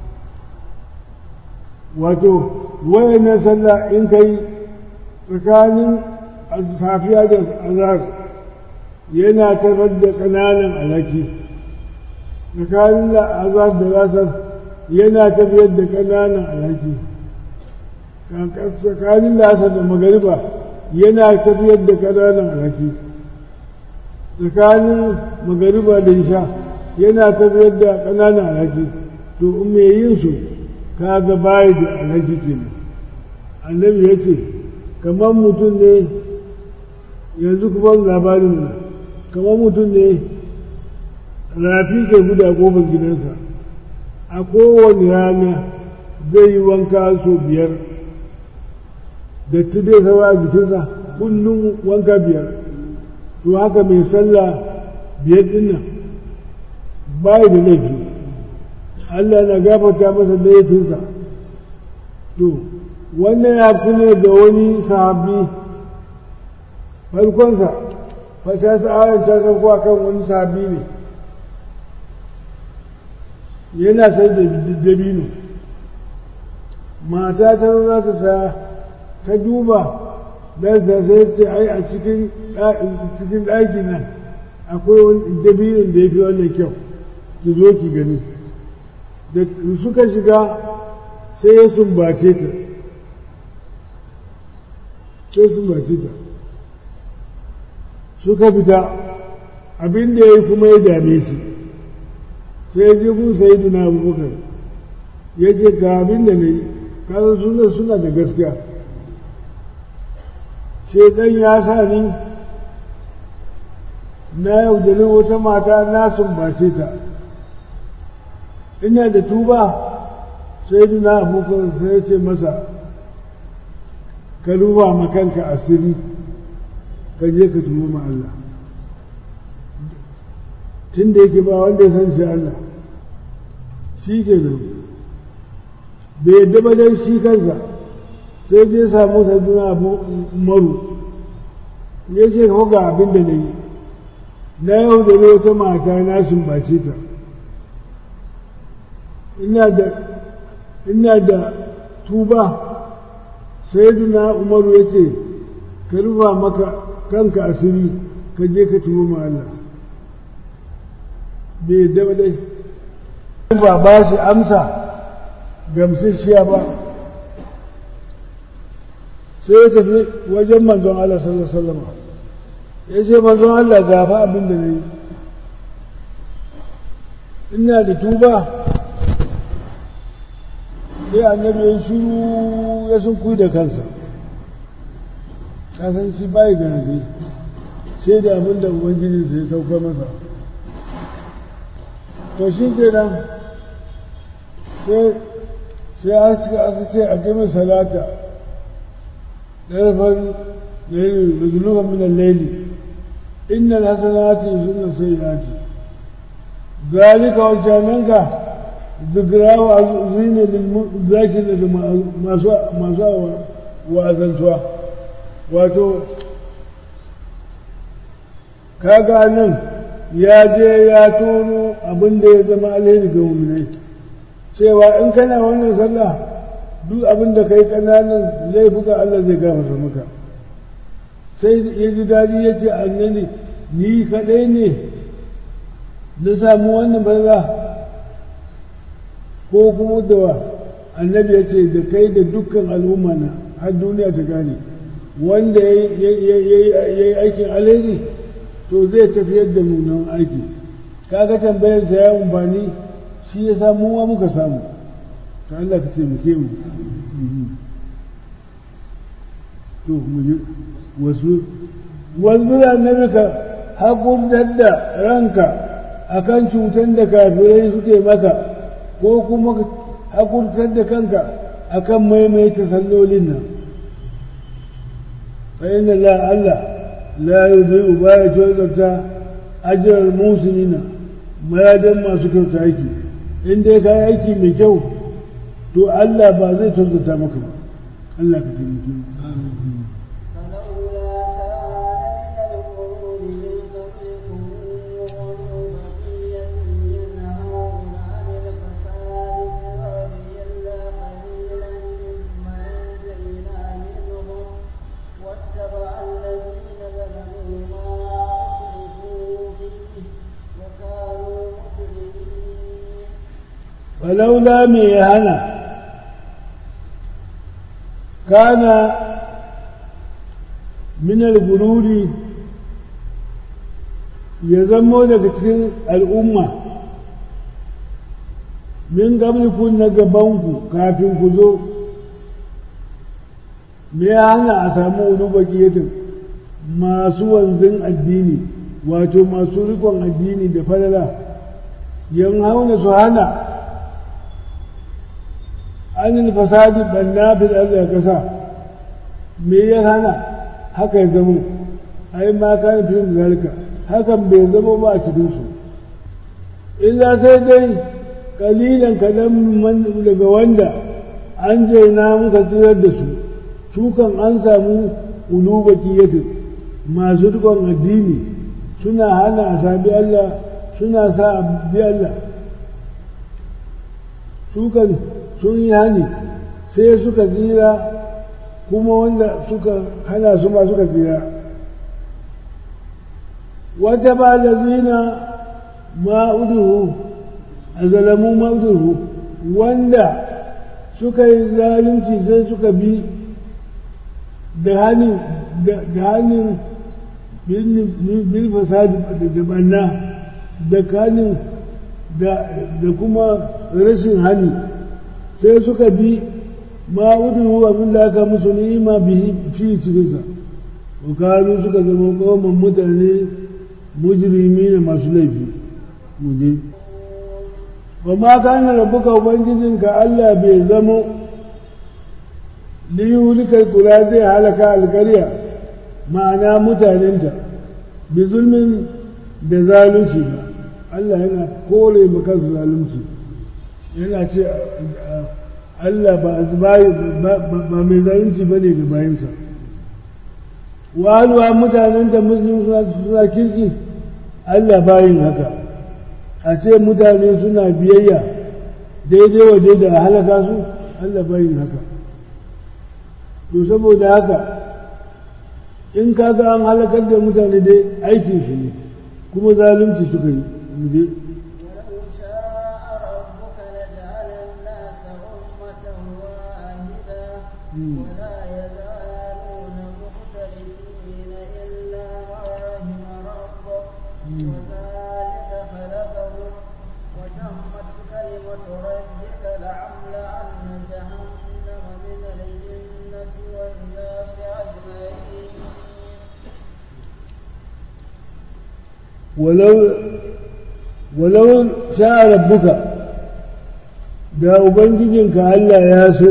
wato wayannan sallah in kai tsakanin safiya da azhar yana tafiyar da ƙananan alaki tsakanin azhar da lasar yana tafiyar da ƙananan alhaki tsakanin lasar da magariba yana tafiyar da ƙananan alhaki tsakanin magariba da isha yana tafiyar da ƙananan alhaki to in mai yin su kaga bayi da alhaki kenan annabi ya ce kamar mutum ne yanzu kuma labarin mana kamar mutum ne rafi ke guda kofar gidansa a kowane rana zai yi wanka so biyar da dai saura a jikinsa kullum wanka biyar to haka mai sallah biyar dinnan bayi da laifi Allah na gafata masa laifinsa to wannan ya kune ga wani sahabi farkonsa fata sa'ayin ta sauko kan wani sahabi ne yana sai da dabino mata ta za ta sa ta duba don sa sai ce ai a cikin ɗaki nan akwai wani dabinin da ya fi wannan kyau ki zo ki gani da suka shiga sai ya sumbace ta sai sumbace ta suka fita abin da ya yi kuma ya dame shi sai ji kun sai duna abubakar ya ce ga abin da na yi kasan suna suna da gaskiya shaidan ya sa ni na yaudari wata mata na sumbace ta ina da tuba sai duna abubakar sai ya ce masa ka ruwa makanka asiri ka je ka tuba ma Allah tun da yake ba wanda ya san shi Allah shi ke nan bai yadda ba dai shi kansa sai je samu saduna abu umaru ya ce ka ga abin da na yi na yau da wata mata na sumbace ta ina da ina da tuba sai duna umaru ya ce ka rufa maka kanka asiri ka je ka tuba ma Allah bai yadda ba dai ba ba shi amsa gamsasshiya ba sai ya tafi wajen manzon Allah sallallahu alaihi wasallam ya ce manzon Allah gafa abin da na yi ina da tuba sai annabi ya shiru ya sun kuyi da kansa kasan shi bai gane sai da abin da ubangiji sai sauka masa to shi kenan sai sai aka ce a gami salata ɗarfar laili da zuluban minan laili innal hasanati yuzunna sayyiati zalika wajananka zikra wa zina lil zakir da masu masu wa'azantuwa wato kaga nan ya je ya tono abin da ya zama alheri ga muminai cewa in kana wannan sallah duk abin da kai kananan laifuka Allah zai gafarta maka sai ya ji daɗi ya ce annabi ni kaɗai ne na samu wannan banza ko kuma da annabi ya ce da kai da dukkan al'umma na har duniya ta gane wanda ya yi aikin alheri to zai tafiyar da munan aiki kaga tambayarsa ya amfani shi ya samu wa muka samu ta Allah ka taimake mu to mu ji wasu wasu annabi ka haƙurtar da ranka akan cutar da kafirai suke maka ko kuma haƙurtar da kanka akan maimaita sallolin nan fa inna la Allah la yudhi'u baya tozarta ajiyar musulina mayadan masu kyauta aiki in dai ka yi aiki mai kyau to Allah ba zai tozarta maka ba Allah ka taimake mu فلولا من يهنا كان من الغرور يزمو daga cikin al'umma min gabliku na gabanku kafin ku zo me ya hana a samu wani bakiyatin masu wanzin addini wato masu rikon addini da falala yan hauna su hana anil fasadi banna fil ardi kasa me ya hana haka ya zamo ai ma kana fi zalika hakan bai zama ba a cikin su illa sai dai kalilan kadan daga wanda an jaina muka tsirar da su su kan an samu uluba kiyatin masu rikon addini suna hana a sabi Allah suna sa a bi Allah su kan sun yi hani sai suka tsira kuma wanda suka hana su ma suka tsira wata ba da zina ma'uduhu a zalamu ma'uduhu wanda suka yi zalunci sai suka bi da hannun da hannun bil fasadi da banna da hannun da kuma rashin hani sai suka bi ma udu abin da aka musu ni'ima bihi fi cikinsa wakanu suka zama koman mutane mujrimi ne masu laifi muje wa ma kana rabbuka ubangijinka Allah bai zamo liyulikal kula zai halaka alkarya ma'ana mutanenta bi zulmin da zalunci ba Allah yana kore maka zalunci yana ce Allah ba mai zalunci ba ne ga bayansa wahalwa mutanen da musulmi suna kirki Allah bayin haka a ce mutane suna biyayya daidai wa daidai a halaka su Allah bayin haka to saboda haka in kaga an halakar da mutane dai aikinsu ne kuma zalunci suka yi mu je ولا يزالون مختلفين إلا ما رحم ربك وذلك خلقهم وتمت كلمة ربك لعملأن جهنم من الجنة والناس أجمعين ولو ولو شاء ربك da ubangijinka Allah ya so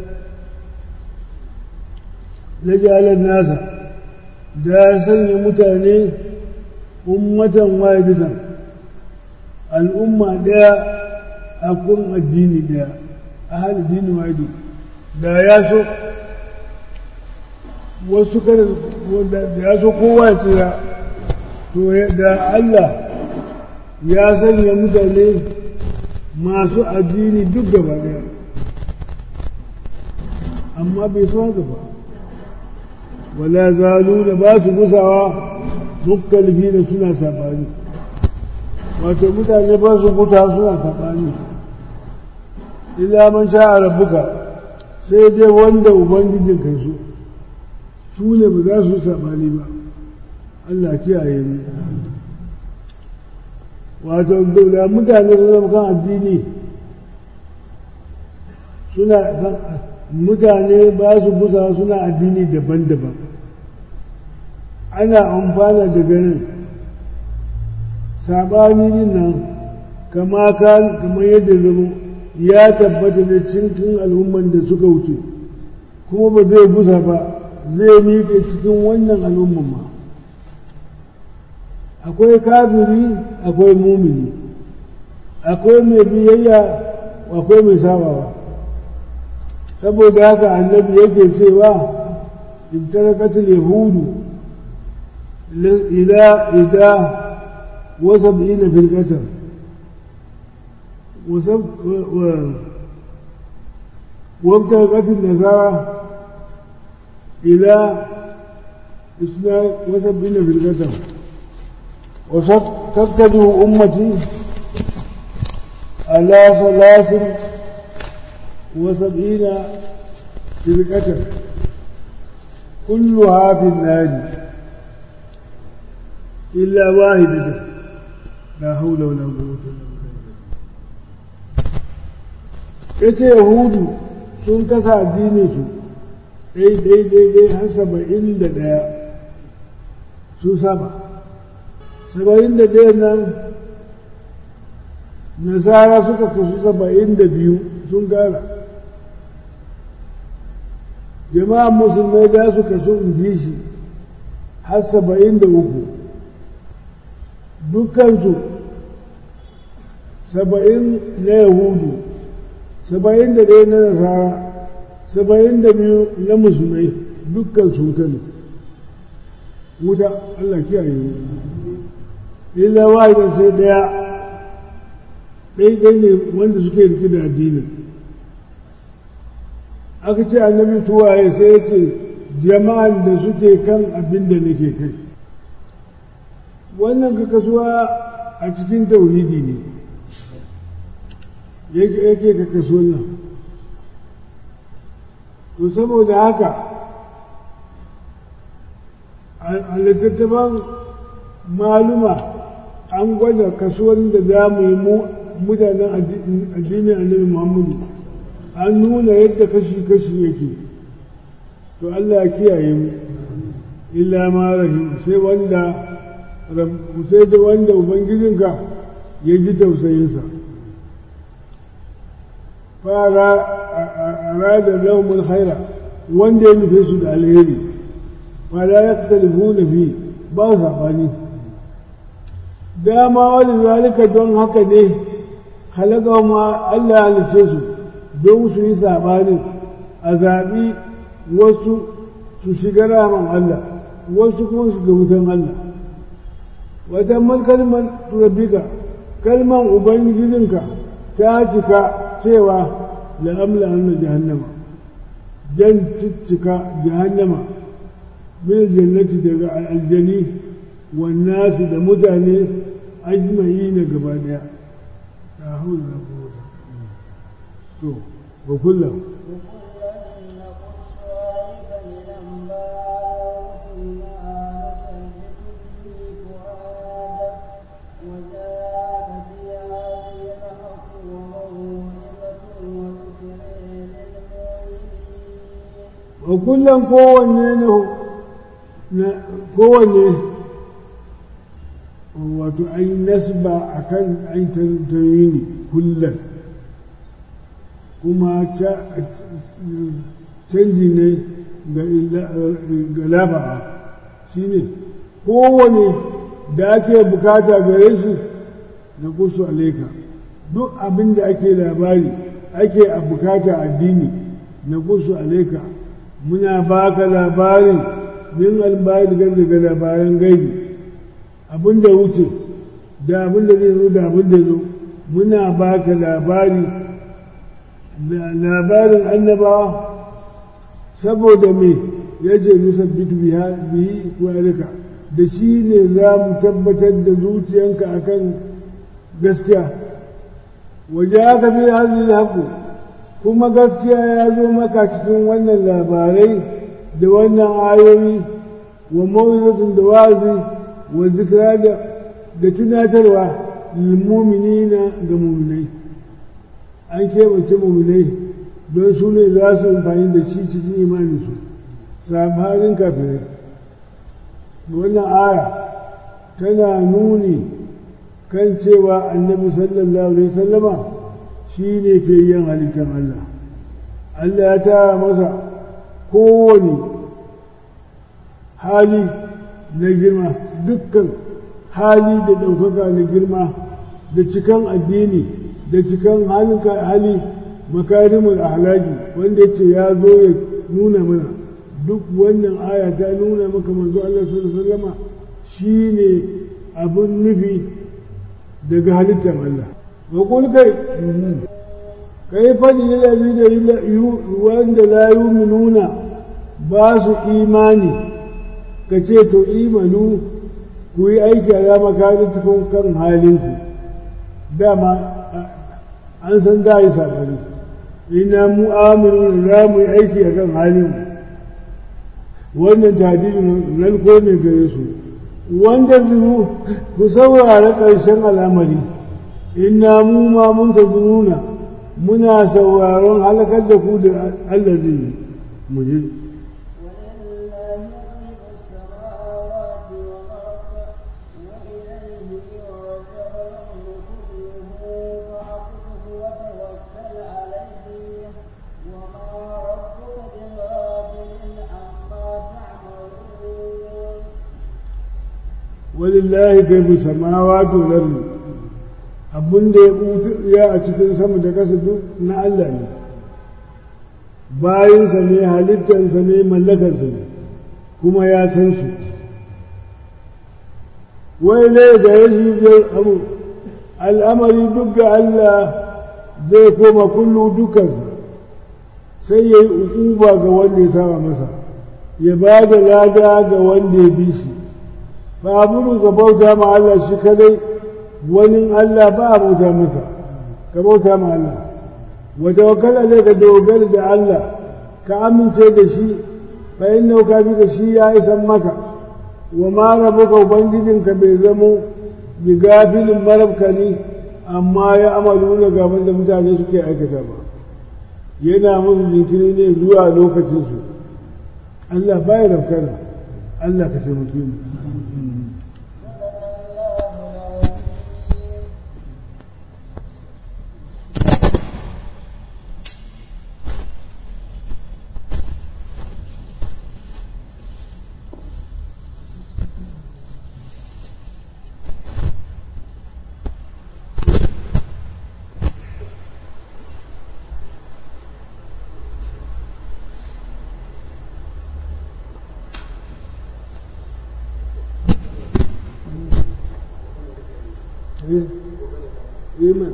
lajalar nasa da ya sanya mutane ummatan wahidatan al'umma ɗaya a kun addini ɗaya a hal dini wahidi da ya so wasu kada da ya so kowa ya tsira to da Allah ya sanya mutane masu addini duk gaba daya amma bai so haka ba wala zalu da ba su gusawa muktalifi da suna saɓani wato mutane ba su gusa suna saɓani illa man sha rabbuka sai dai wanda ubangijin kai su su ne ba za su saɓani ba Allah kiyaye mu wato da mutane su zama kan addini suna kan mutane ba su busa suna addini daban-daban ana amfana da ganin saɓani din nan kama kamar yadda zama ya tabbata da cikin al'umman da suka wuce kuma ba zai busa ba zai miƙe cikin wannan al'umman ma akwai kafiri akwai mumini akwai mai biyayya akwai mai sabawa saboda haka annabi yake cewa ibtarakatul yahudu ila ida wa sab'ina fil qasr وابتغت النصارى إلى اثنين وسبعين في القدم وتتبع أمتي على ثلاث وسبعين في القدم كلها في النار إلا واحدة لا حول ولا قوة إلا بالله ita yahudu sun kasa addininsu ɗai-ɗai-ɗai har saba'in da ɗaya su saba saba'in da ɗaya nan nasara suka kasu saba'in da biyu sun gara jama'an musulmai za su kasu in ji shi har saba'in da uku dukansu saba'in na yahudu saba'in da ɗaya na nasara saba'in da biyu na musulmai dukkan su wuta ne wuta Allah kiyaye mu illa wahidan sai ɗaya ɗaiɗai ne wanda suke rike da addinin aka ce annabi tuwaye sai ya ce jama'an da suke kan abin da nake kai wannan ka kasuwa a cikin tauhidi ne yake ka kaso nan to saboda haka a littattafan maluma an gwada kasuwan da za mu yi mutanen addinin annabi muhammadu an nuna yadda kashi-kashi yake to allah ya kiyaye mu illa ma rahim sai wanda sai da wanda ubangijinka ya ji tausayinsa fara arada lahumul khaira wanda ya nufe su da alheri fara ya kasalifu na fi ba su saɓani dama wani zalika don haka ne halaka ma Allah halice su don su yi saɓani a zaɓi wasu su shiga rahman Allah wasu kuma su ga wutan Allah wata man kalmar turabbika kalman ubangijinka ta cika cewa la'amla hannu jahannama jan ciccika jahannama min jannati daga aljani wannasi da mutane ajma'i na gaba daya ta haula na kowata to wa kullum wa kullum kowanne na kowanne wato an yi nasba a kan an tarini kullum kuma canji ne ga lafa'a shi ne kowane da ake bukata gare shi na kusu alaika duk abin da ake labari ake a bukata addini na kusu alaika muna baka labari min albari daga labaran gaibi abin da wuce da abin da zai zo da abin da zo muna baka labari labarin annabawa saboda me ya ce nusabbitu bihi walika da shi ne za mu tabbatar da zuciyanka akan gaskiya waje aka fi hazin haku kuma gaskiya ya zo maka cikin wannan labarai da wannan ayoyi wa mawizatun da wazi wa zikira da tunatarwa lilmuminina ga muminai an keɓance muminai don su ne za su amfani da shi cikin imaninsu sabanin kafirai wannan aya tana nuni kan cewa annabi sallallahu alaihi sallama shi ne fiyayyen halittar Allah Allah ya tara masa kowane hali na girma dukkan hali da ɗaukaka na girma da cikan addini da cikan hali makarimul ahlaki wanda ya ce ya zo ya nuna mana duk wannan aya ta nuna maka manzo Allah sallallahu alaihi wasallama shine abun nufi daga halittar Allah wa kul kai kai fadi da zai da wanda la yu'minuna ba su imani ka ce to imanu ku yi aiki a makarantukun kan halinku dama an san da yi sabani ina mu aminu za mu yi aiki a kan halinmu wannan tadibin lalko ne gare su wanda zuru ku saurara ƙarshen al'amari ina mu ma mun ta zuruna muna sauraron halakar da ku da Allah zai yi mu je walillahi gaibu samawati wal ardi abun da ya a cikin sama da kasa duk na Allah ne bayinsa ne halittarsa ne mallakarsa ne kuma ya san su wai ne da ya shi abu al'amari duk ga Allah zai koma kullu dukansa sai ya yi ukuba ga wanda ya saba masa ya ba da lada ga wanda ya bi shi ba abin ka bauta ma Allah shi kadai wani Allah ba a bauta masa ka bauta ma Allah wa tawakkal alai ka dogara da Allah ka amince da shi fa innahu ka bi shi ya isan maka wa ma rabuka ubangijinka bai zamo bi gafilin marabkani amma ya amalu na gaban da mutane suke aikata ba yana musu jinkiri ne zuwa lokacinsu Allah baya rafkana Allah ka taimake mu Amen.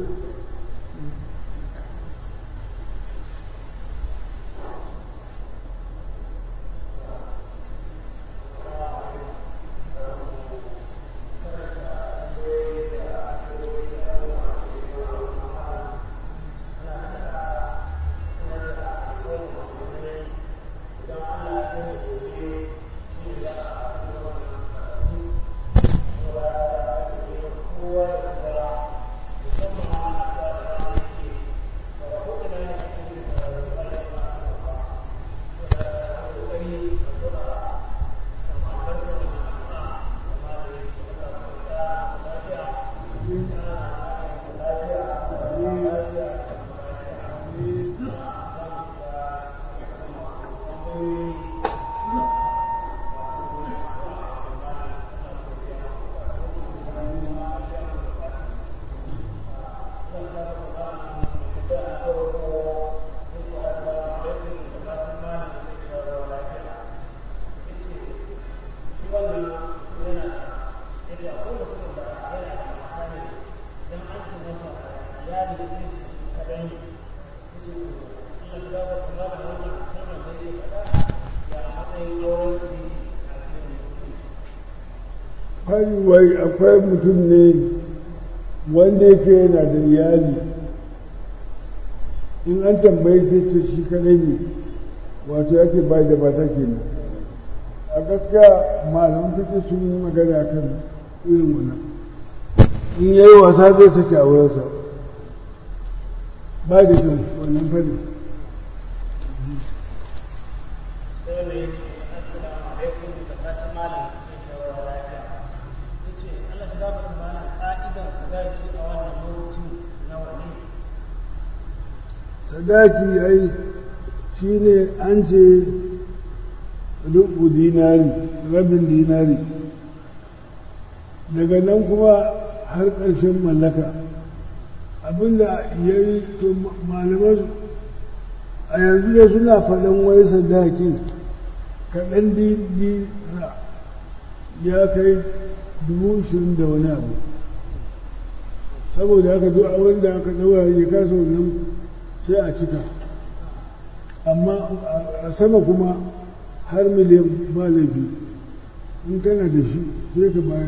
Yeah. da sai kaɗai ne yace Allah ya ba kuma da wannan kalmar da yake faɗa ya matsayin auren su ne a cikin fari wai akwai mutum ne wanda yake yana da iyali in an tambaye sai ce shi kadai ne wato yake bai da bata kenan a gaskiya malaman fiƙe sun yi magana kan irin wannan in ya yi wasa zai sake a wurinsa ba da kyau wannan fadin sai wanda ya ce assalamu alaikum da fatan malam zai shawara lafiya ya ce Allah shi gaba ta malam ka'idar sadaki a wannan lokacin nawa ne sadaki ai shi ne an ce rubu dinari rabin dinari daga nan kuma har ƙarshen mallaka abinda ya yi to malaman a yanzu da suna faɗan wai sadakin kaɗan dina ya kai dubu ishirin da wani abu saboda haka duk abin da aka ɗaura ya kasa wannan sai a cika amma a sama kuma har miliyan ba laifi in kana da shi sai ka bayar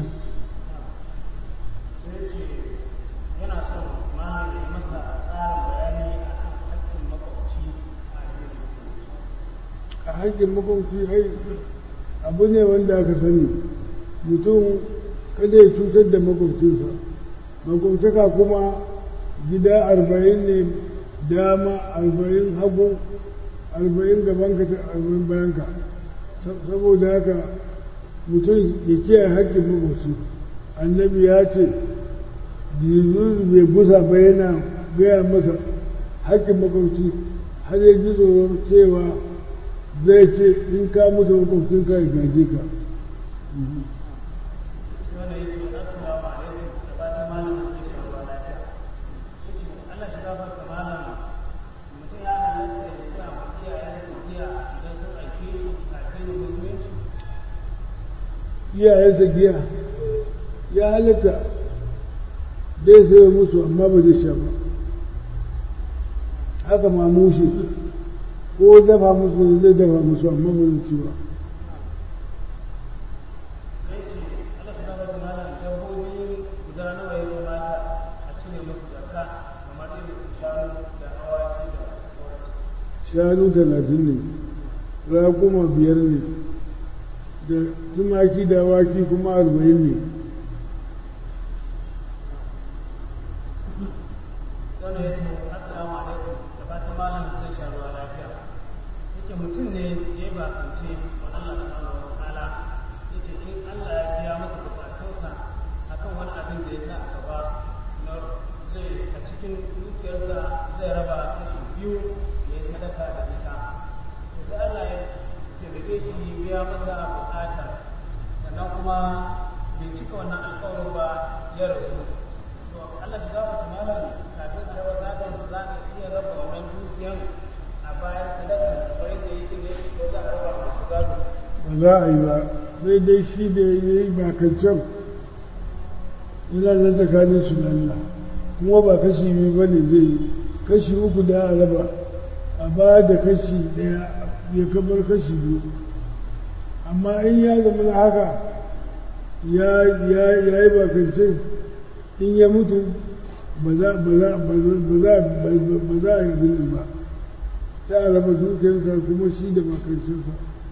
sai ce yana son malam ya yi masa tsarin bayani a kan haƙƙin makwabci a addinin musulunci a haƙƙin makwabci ai abu ne wanda aka sani mutum kada ya cutar da makwabcinsa makwabtaka kuma gida arba'in ne dama arba'in hagu arba'in gabanka ta arba'in bayanka saboda haka mutum ya kiyaye haƙƙin makwabci annabi ya ce jibril bai gusa ba yana gaya masa haƙƙin makwabci har ya ji tsoron cewa zai ce in ka mutu makwabcinka ya gaje ka sai wanda ya ce assalamu alaikum da fatan malam zai shawara lafiya ya ce Allah shi gaba ta malam mutum ya halatta ya sa ma iyayensa giya idan sun aike shi a addinin musulunci iyayensa giya ya halatta dai sai musu amma ba zai sha ba haka ma mushe ko dafa musu zai dafa musu amma ba zai ci ba sai ce Allah shi gaba ta malam dabbobi guda nawa ya kamata a cire musu zakka kamar irin shanu da awaki da sauransu shanu talatin ne raƙuma biyar ne da tumaki da awaki kuma arba'in ne wanda ya ce assalamu alaikum da fatan malam zai sha ruwa lafiya yake mutum ne ya yi bakance wa Allah subhanahu wa ta'ala yake in Allah ya biya masa bukatunsa akan wani abin da ya sa a gaba na zai a cikin dukiyarsa zai raba kashi biyu ya yi sadaka da ita to sai Allah ya taimake shi ya biya masa bukata sannan kuma bai cika wannan alƙawarin ba ya rasu to Allah shi gafarta malam kafin a raba gadon za ka iya raba wannan dukiyan a bayan sadaka kamar yadda yake ne ko za a raba masu gado ba za a yi ba sai dai shi da ya yi bakancan yana na tsakanin su da Allah kuma ba kashi biyu ba ne zai yi kashi uku da a raba a ba da kashi ɗaya ya kamar kashi biyu amma in ya zama na haka ya ya ya yi bakancin in ya mutu ba za ba za ba za ba za ba za a yi abin nan ba sai a raba dukiyarsa kuma shi da bakancinsa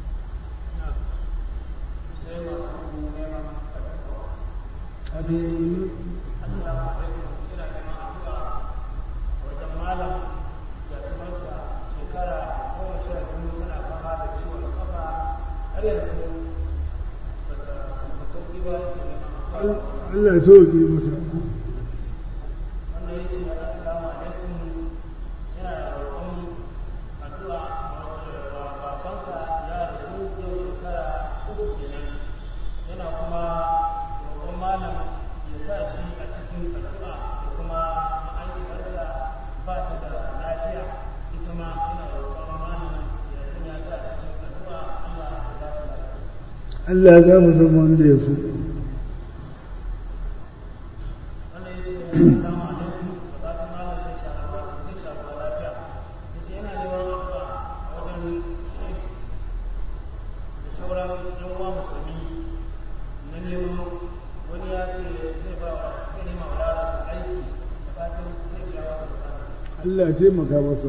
sai masu neman addu'a a to wannan assalamu alaikum ina neman addu'a wajen malam da tumarsa shekara goma sha biyu tana fama da ciwon kafa har yanzu ba ta samu sauƙi ba yake neman addu'a Allah ya sauke masa wannan yake da assalamu alaikum yana da roƙon addu'a wa babansa ya rasu yau shekara uku kenan yana kuma roƙon malam ya sa shi a cikin addu'a da kuma ma'aikarsa ba ta da lafiya ita ma yana roƙon malam ya sanya ta a cikin addu'a Allah ya ba ta lafiya Allah ya gama zama wanda ya so wannan yake da assalamu alaikum da fatan malam zai Allah ya taimaka masa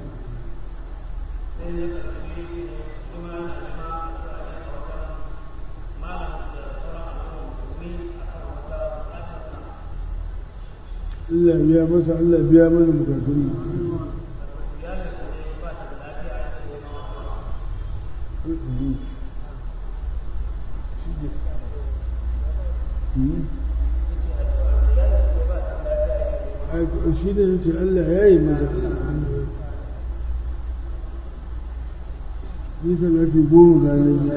sai ya ƙarfi ya ce shi ma yana nema addu'a ne a wajen malam da sauran al'umma musulmi a kan wata buƙatarsa Allah ya biya masa Allah ya biya mana bukatun mu iyalinsa ne ba ta da lafiya ya ce nema addu'a shi da nace Allah ya yi mata ni salati goma ganin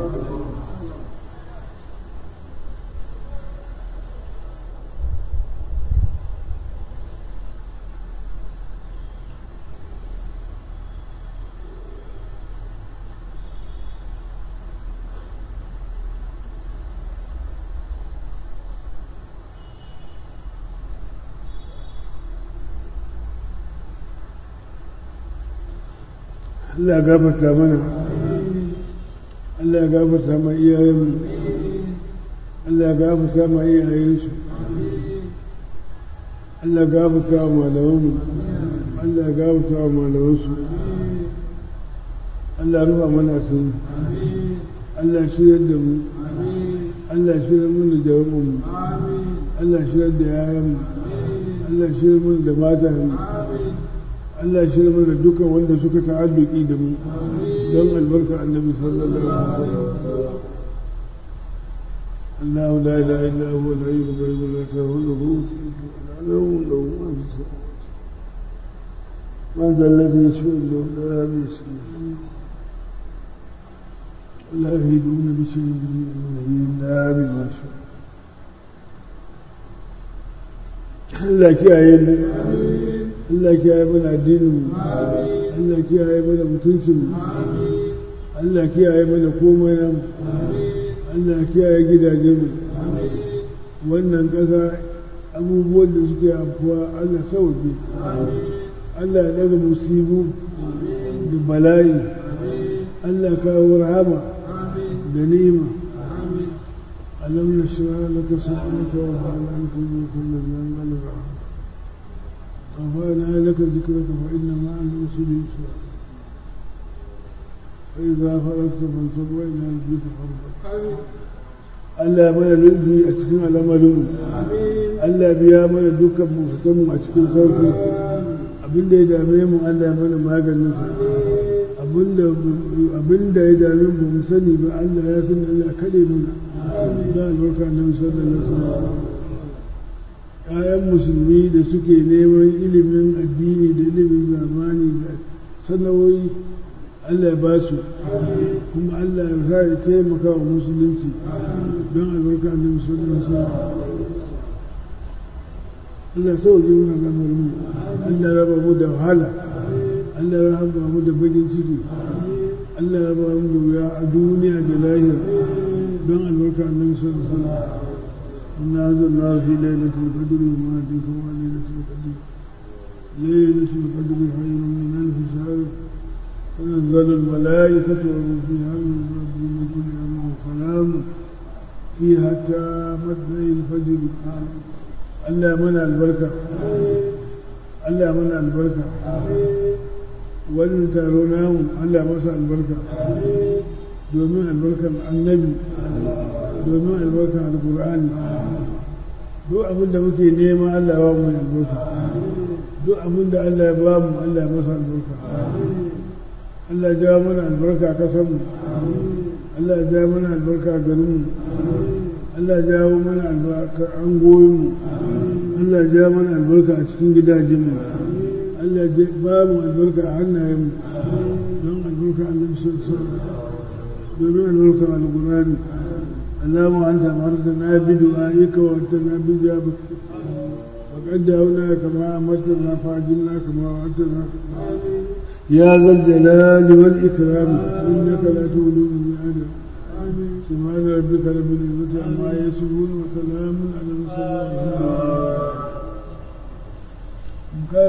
Allah ya gafarta mana Allah ya gafarta ma iyayenmu Allah ya gafarta ma iyayensu Allah ya gafarta wa malamanmu Allah ya gafarta wa malamansu Allah ya rufa mana sun Allah ya shirya da mu Allah ya shirya mana da jawabinmu Allah ya shirya da yayanmu Allah ya shirya mana da matanmu Allah shi zama da duka wanda suka ta'alluki da mu don albarka annabi sallallahu alaihi wasallam الله لا اله الا هو الحي القيوم لا تاخذه سنه ولا نوم له ما في السماوات من ذا الذي يشفع له لا باسمه ولا يهدون بشيء من امره الا بما شاء Allah kiyaye mu Allah kiyaye mana addinin mu Allah kiyaye mana mutuncin mu Allah kiyaye mana komai nan Allah kiyaye gidajen mu wannan ƙasa abubuwan da suke afuwa Allah sauke Allah ya daga musibu da bala'i Allah kawo rahama da ni'ima ألم نشرح لك صدرك ووضعنا عنك الملك الذي أنزل الرحمة رفعنا لك ذكرك فإن مع العسر يسرا فإذا فرغت فانصب وإلى ربك فارغب Allah mana lulbi a cikin al'amarinmu Allah biya mana dukkan bukatunmu a cikin sauki abinda ya dame mu Allah mana maganinsa abinda ya dame mu mu sani ba Allah ya sani Allah kaɗe muna da albarka na sallallahu alaihi ‘ya'yan musulmi da suke neman ilimin addini da ilimin zamani da sana'o'i Allah ya ba su kuma Allah ya sa ya taimaka wa musulunci don albarka na sallallahu alaihi Allah sauke muna gamar mu Allah raba mu da wahala Allah raba mu da bagin ciki Allah raba mu da wuya a duniya da lahira don albarka annabi sallallahu alaihi wasallam inna anzalna fi lailatul qadri wa ma adraka ma lailatul qadri lailatul qadri khayrun min alf shahr تنزل الملائكة وروح فيها من ربهم كل أمر سلام هي حتى مطلع الفجر Allah mana albarka Allah mana albarka wannan taro namu Allah masa albarka domin albarkar annabi domin albarkar alkur'ani duk abin da muke nema Allah ya ba mu albarka duk abin da Allah ya ba mu Allah ya masa albarka Allah ya ja mana albarka a kasanmu Allah ya ja mana albarka a garinmu Allah ya jawo mana albarka an goyinmu Allah ya ja mana albarka a cikin gidajenmu Allah ya ba mu albarka a hannayenmu don albarka annabi sallallahu alaihi wasallam domin albarkar alkurani اللهم أنت أمرتنا بدعائك وأنتنا بجابك وقد دعونا كما أمرتنا فأجلنا كما وعدتنا يا ذا الجلال والإكرام إنك لا تولد من آدم سبحان ربك رب العزة عما يصفون وسلام